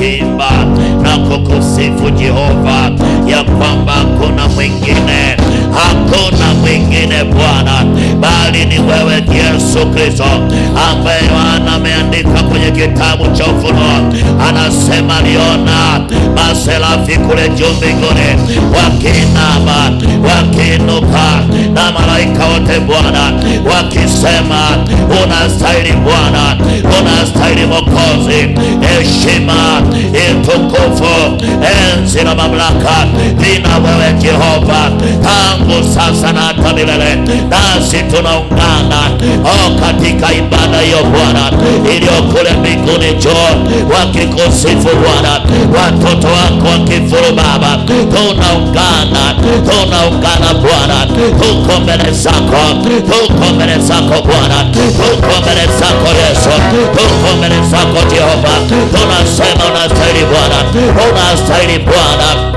kuimba na kukusifu Jehova, ya kwamba hakuna mwingine, hakuna mwingine Bwana, bali ni wewe Yesu Kristo, ambaye Yohana ameandika kwenye kitabu cha Ufunuo, anasema aliona maserafi kule juu mbinguni wakiinama, wakiinuka na malaika wote Bwana wakisema, unastahili Bwana, unastahili Mwokozi, heshima, utukufu, enzi na mamlaka vina wewe Jehova, tangu sasa na hata milele. Nasi tunaungana oh, katika ibada hiyo Bwana iliyo kule mbinguni juu, wakikusifu Bwana, watoto wako wakifuru Baba, tunaungana, tunaungana Bwana, tuko mbele zako, tuko mbele zako Bwana, tuko mbele zako Yesu, tuko mbele zako Jehova, tunasema unastahili Bwana, unastahili Bwana.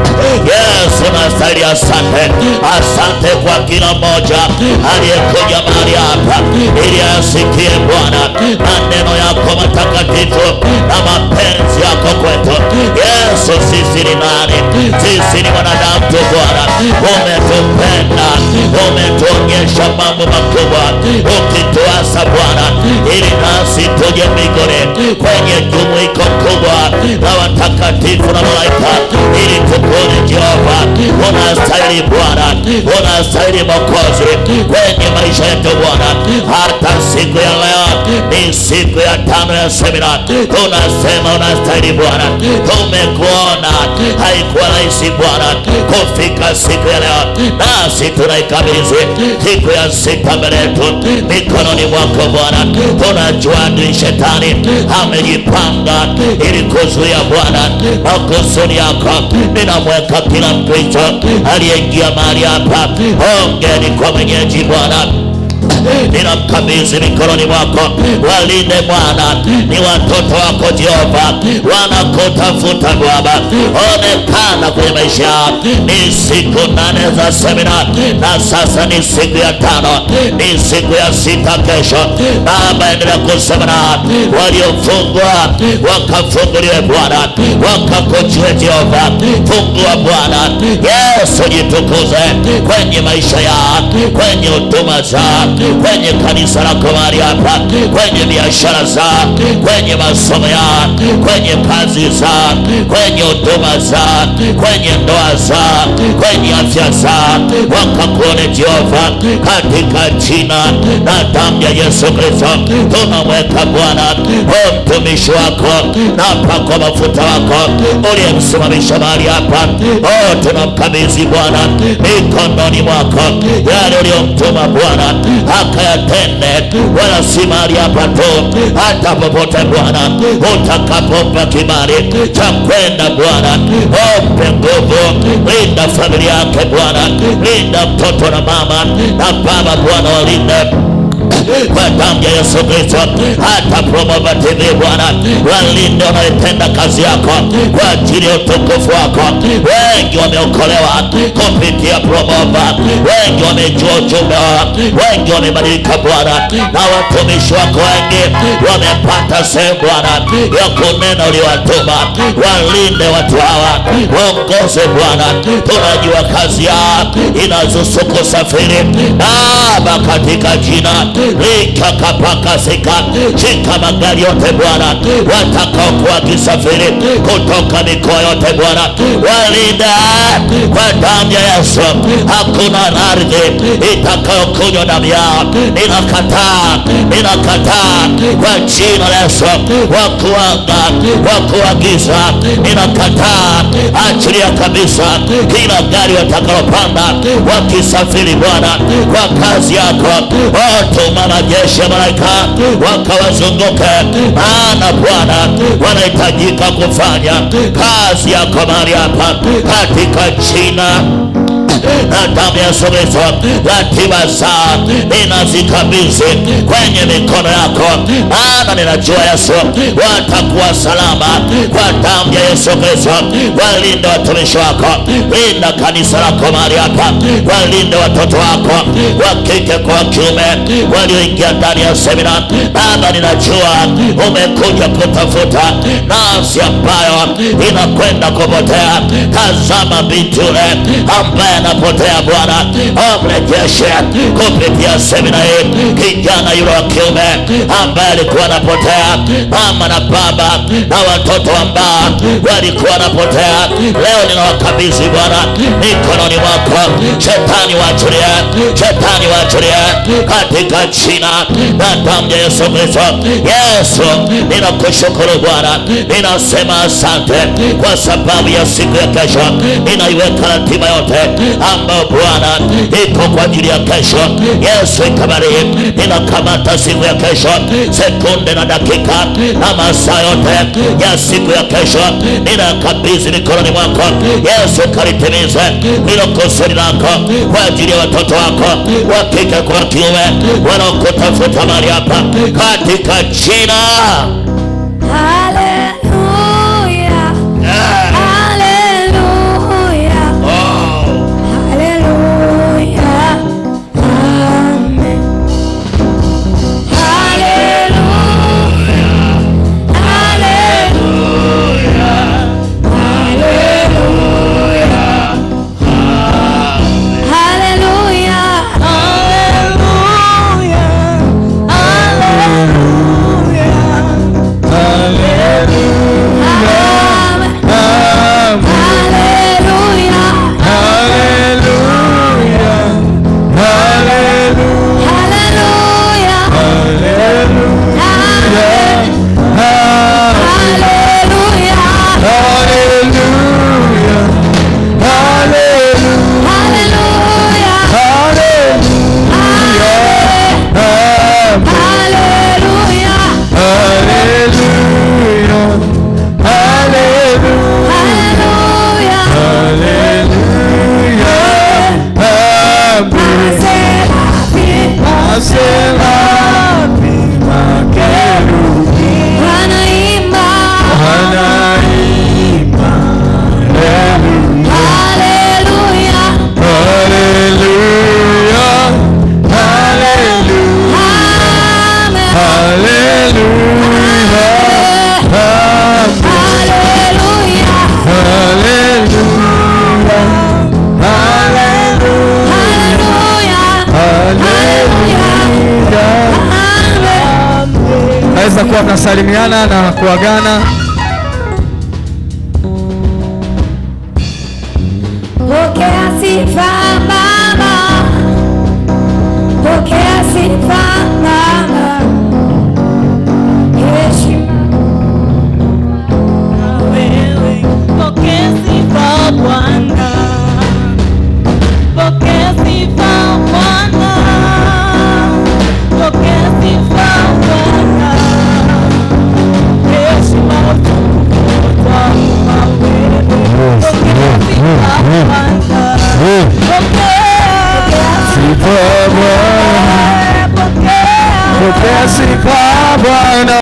Yesu unastahili. Asante, asante kwa kila mmoja aliyekuja mahali hapa ili asikie Bwana maneno yako matakatifu na mapenzi yako kwetu. Yesu, sisi ni nani? Sisi ni wanadamu tu Bwana, umetupenda, umetuonyesha mambo makubwa, ukituasa Bwana ili nasi tuje mbinguni kwenye jumuiko kubwa la watakatifu na malaika ili tukuone Jehova, unastahili Bwana, unastahili Mwokozi kwenye maisha yetu Bwana. Hata siku ya leo ni siku ya tano ya semina, tunasema unastahili Bwana. Tumekuona, haikuwa rahisi Bwana kufika siku ya leo, nasi tunaikabidhi siku ya sita mbele yetu mikononi mwako Bwana. Tunajua adui shetani amejipanga ili kuzuia Bwana makusudi yako. Ninamweka kila Mkristo aliyeingia mahali hapa, ongeni kwa mwenyeji Bwana ninamkabidhi mikononi mwako, walinde Bwana, ni watoto wako Jehova, wanakutafuta Baba, onekana kwenye maisha yao. Ni siku nane za semina na sasa ni siku ya tano, ni siku ya sita kesho. Baba, endelea kusema na waliofungwa wakafunguliwe Bwana, wakakujue Jehova, fungua Bwana Yesu, jitukuze kwenye maisha yao, kwenye huduma zao kwenye kanisa lako mahali hapa, kwenye biashara zao, kwenye masomo yao, kwenye kazi zao, kwenye huduma zao, kwenye ndoa zao, kwenye afya zao, wakakuone Jehova, katika jina na damu ya Yesu Kristo tunamweka Bwana o mtumishi wako na pako mafuta wako uliyemsimamisha mahali hapa, o tunamkabidhi Bwana mikononi mwako yale uliyomtuma Bwana akayatende, wala si mahali hapa tu, hata popote Bwana utakapompa kibali cha kwenda Bwana, ompe nguvu, linda familia yake Bwana, linda mtoto na mama na baba Bwana, walinde kwa damu ya Yesu Kristo, hata Promova TV Bwana, walinde wanaotenda kazi yako kwa ajili ya utukufu wako. Wengi wameokolewa kupitia Promova, wengi wamejua ujumbe wao, wengi wamebadilika Bwana, na watumishi wako wengi wamepata sehemu Bwana ya kunena uliowatuma. Walinde watu hawa, waongoze Bwana, tunajua kazi yao inazusu kusafiri Baba, katika jina likakapakasika shika magari yote Bwana, watakaokuwa wakisafiri kutoka mikoa yote Bwana, walinda kwa damu ya Yesu. Hakuna ardhi itakayokunywa damu yao. Ninakataa, ninakataa kwa jina la Yesu, wakuanga wakuagiza, ninakataa, achilia kabisa kila gari watakalopanda wakisafiri Bwana kwa kazi yako tuma majeshi ya malaika wakawazunguke, maana Bwana wanahitajika kufanya kazi yako mahali hapa katika jina na damu ya Yesu Kristo, ratiba zao ninazikabidhi kwenye mikono yako, maana ninajua Yesu watakuwa salama kwa damu ya Yesu Kristo, walinde watumishi wako, linda kanisa lako mahali hapa, walinde watoto wako wa kike kwa wa kiume walioingia ndani ya semina. Baba, ninajua umekuja kutafuta nafsi ambayo inakwenda kupotea. Tazama binti yule ambaye anapotea, Bwana amrejeshe kupitia semina hii, kijana yule wa kiume ambaye alikuwa anapotea, mama na baba na watoto ambao walikuwa wanapotea, leo ninawakabidhi Bwana mikononi mwako. Shetani waachilie, shetani waachilie katika jina na damu ya Yesu Kristo. Yesu, ninakushukuru Bwana, ninasema asante kwa sababu ya siku ya kesho. Ninaiweka ratiba yote ambayo Bwana iko kwa ajili ya kesho. Yesu ikabariki, ninakamata siku ya kesho, sekunde na dakika na masaa yote ya siku ya kesho, ninakabidhi mikononi mwako. Yesu, kalitimize hilo kusudi lako kwa ajili ya watoto wako wa kike kwa wa kiume wanaokutafuta mahali hapa katika jina Hallelujah. Hallelujah. oh. Hallelujah. Amen. Hallelujah. Hallelujah. Amen. Hallelujah. Hallelujah. Amen. Hallelujah. Hallelujah. Amen. Hallelujah. Hallelujah. Wanaimba. Hallelujah. Amen. Hallelujah. Hallelujah. naweza kuwa mnasalimiana na kuagana Pokea sifa Baba, pokea sifa Baba, heshima wewe pokea sifa Bwana, pokea sifa Bwana, pokea sifa Bwana, heshima utukufu kwako wewe, pokea sifa Bwana, pokea pokea pokea sifa Bwana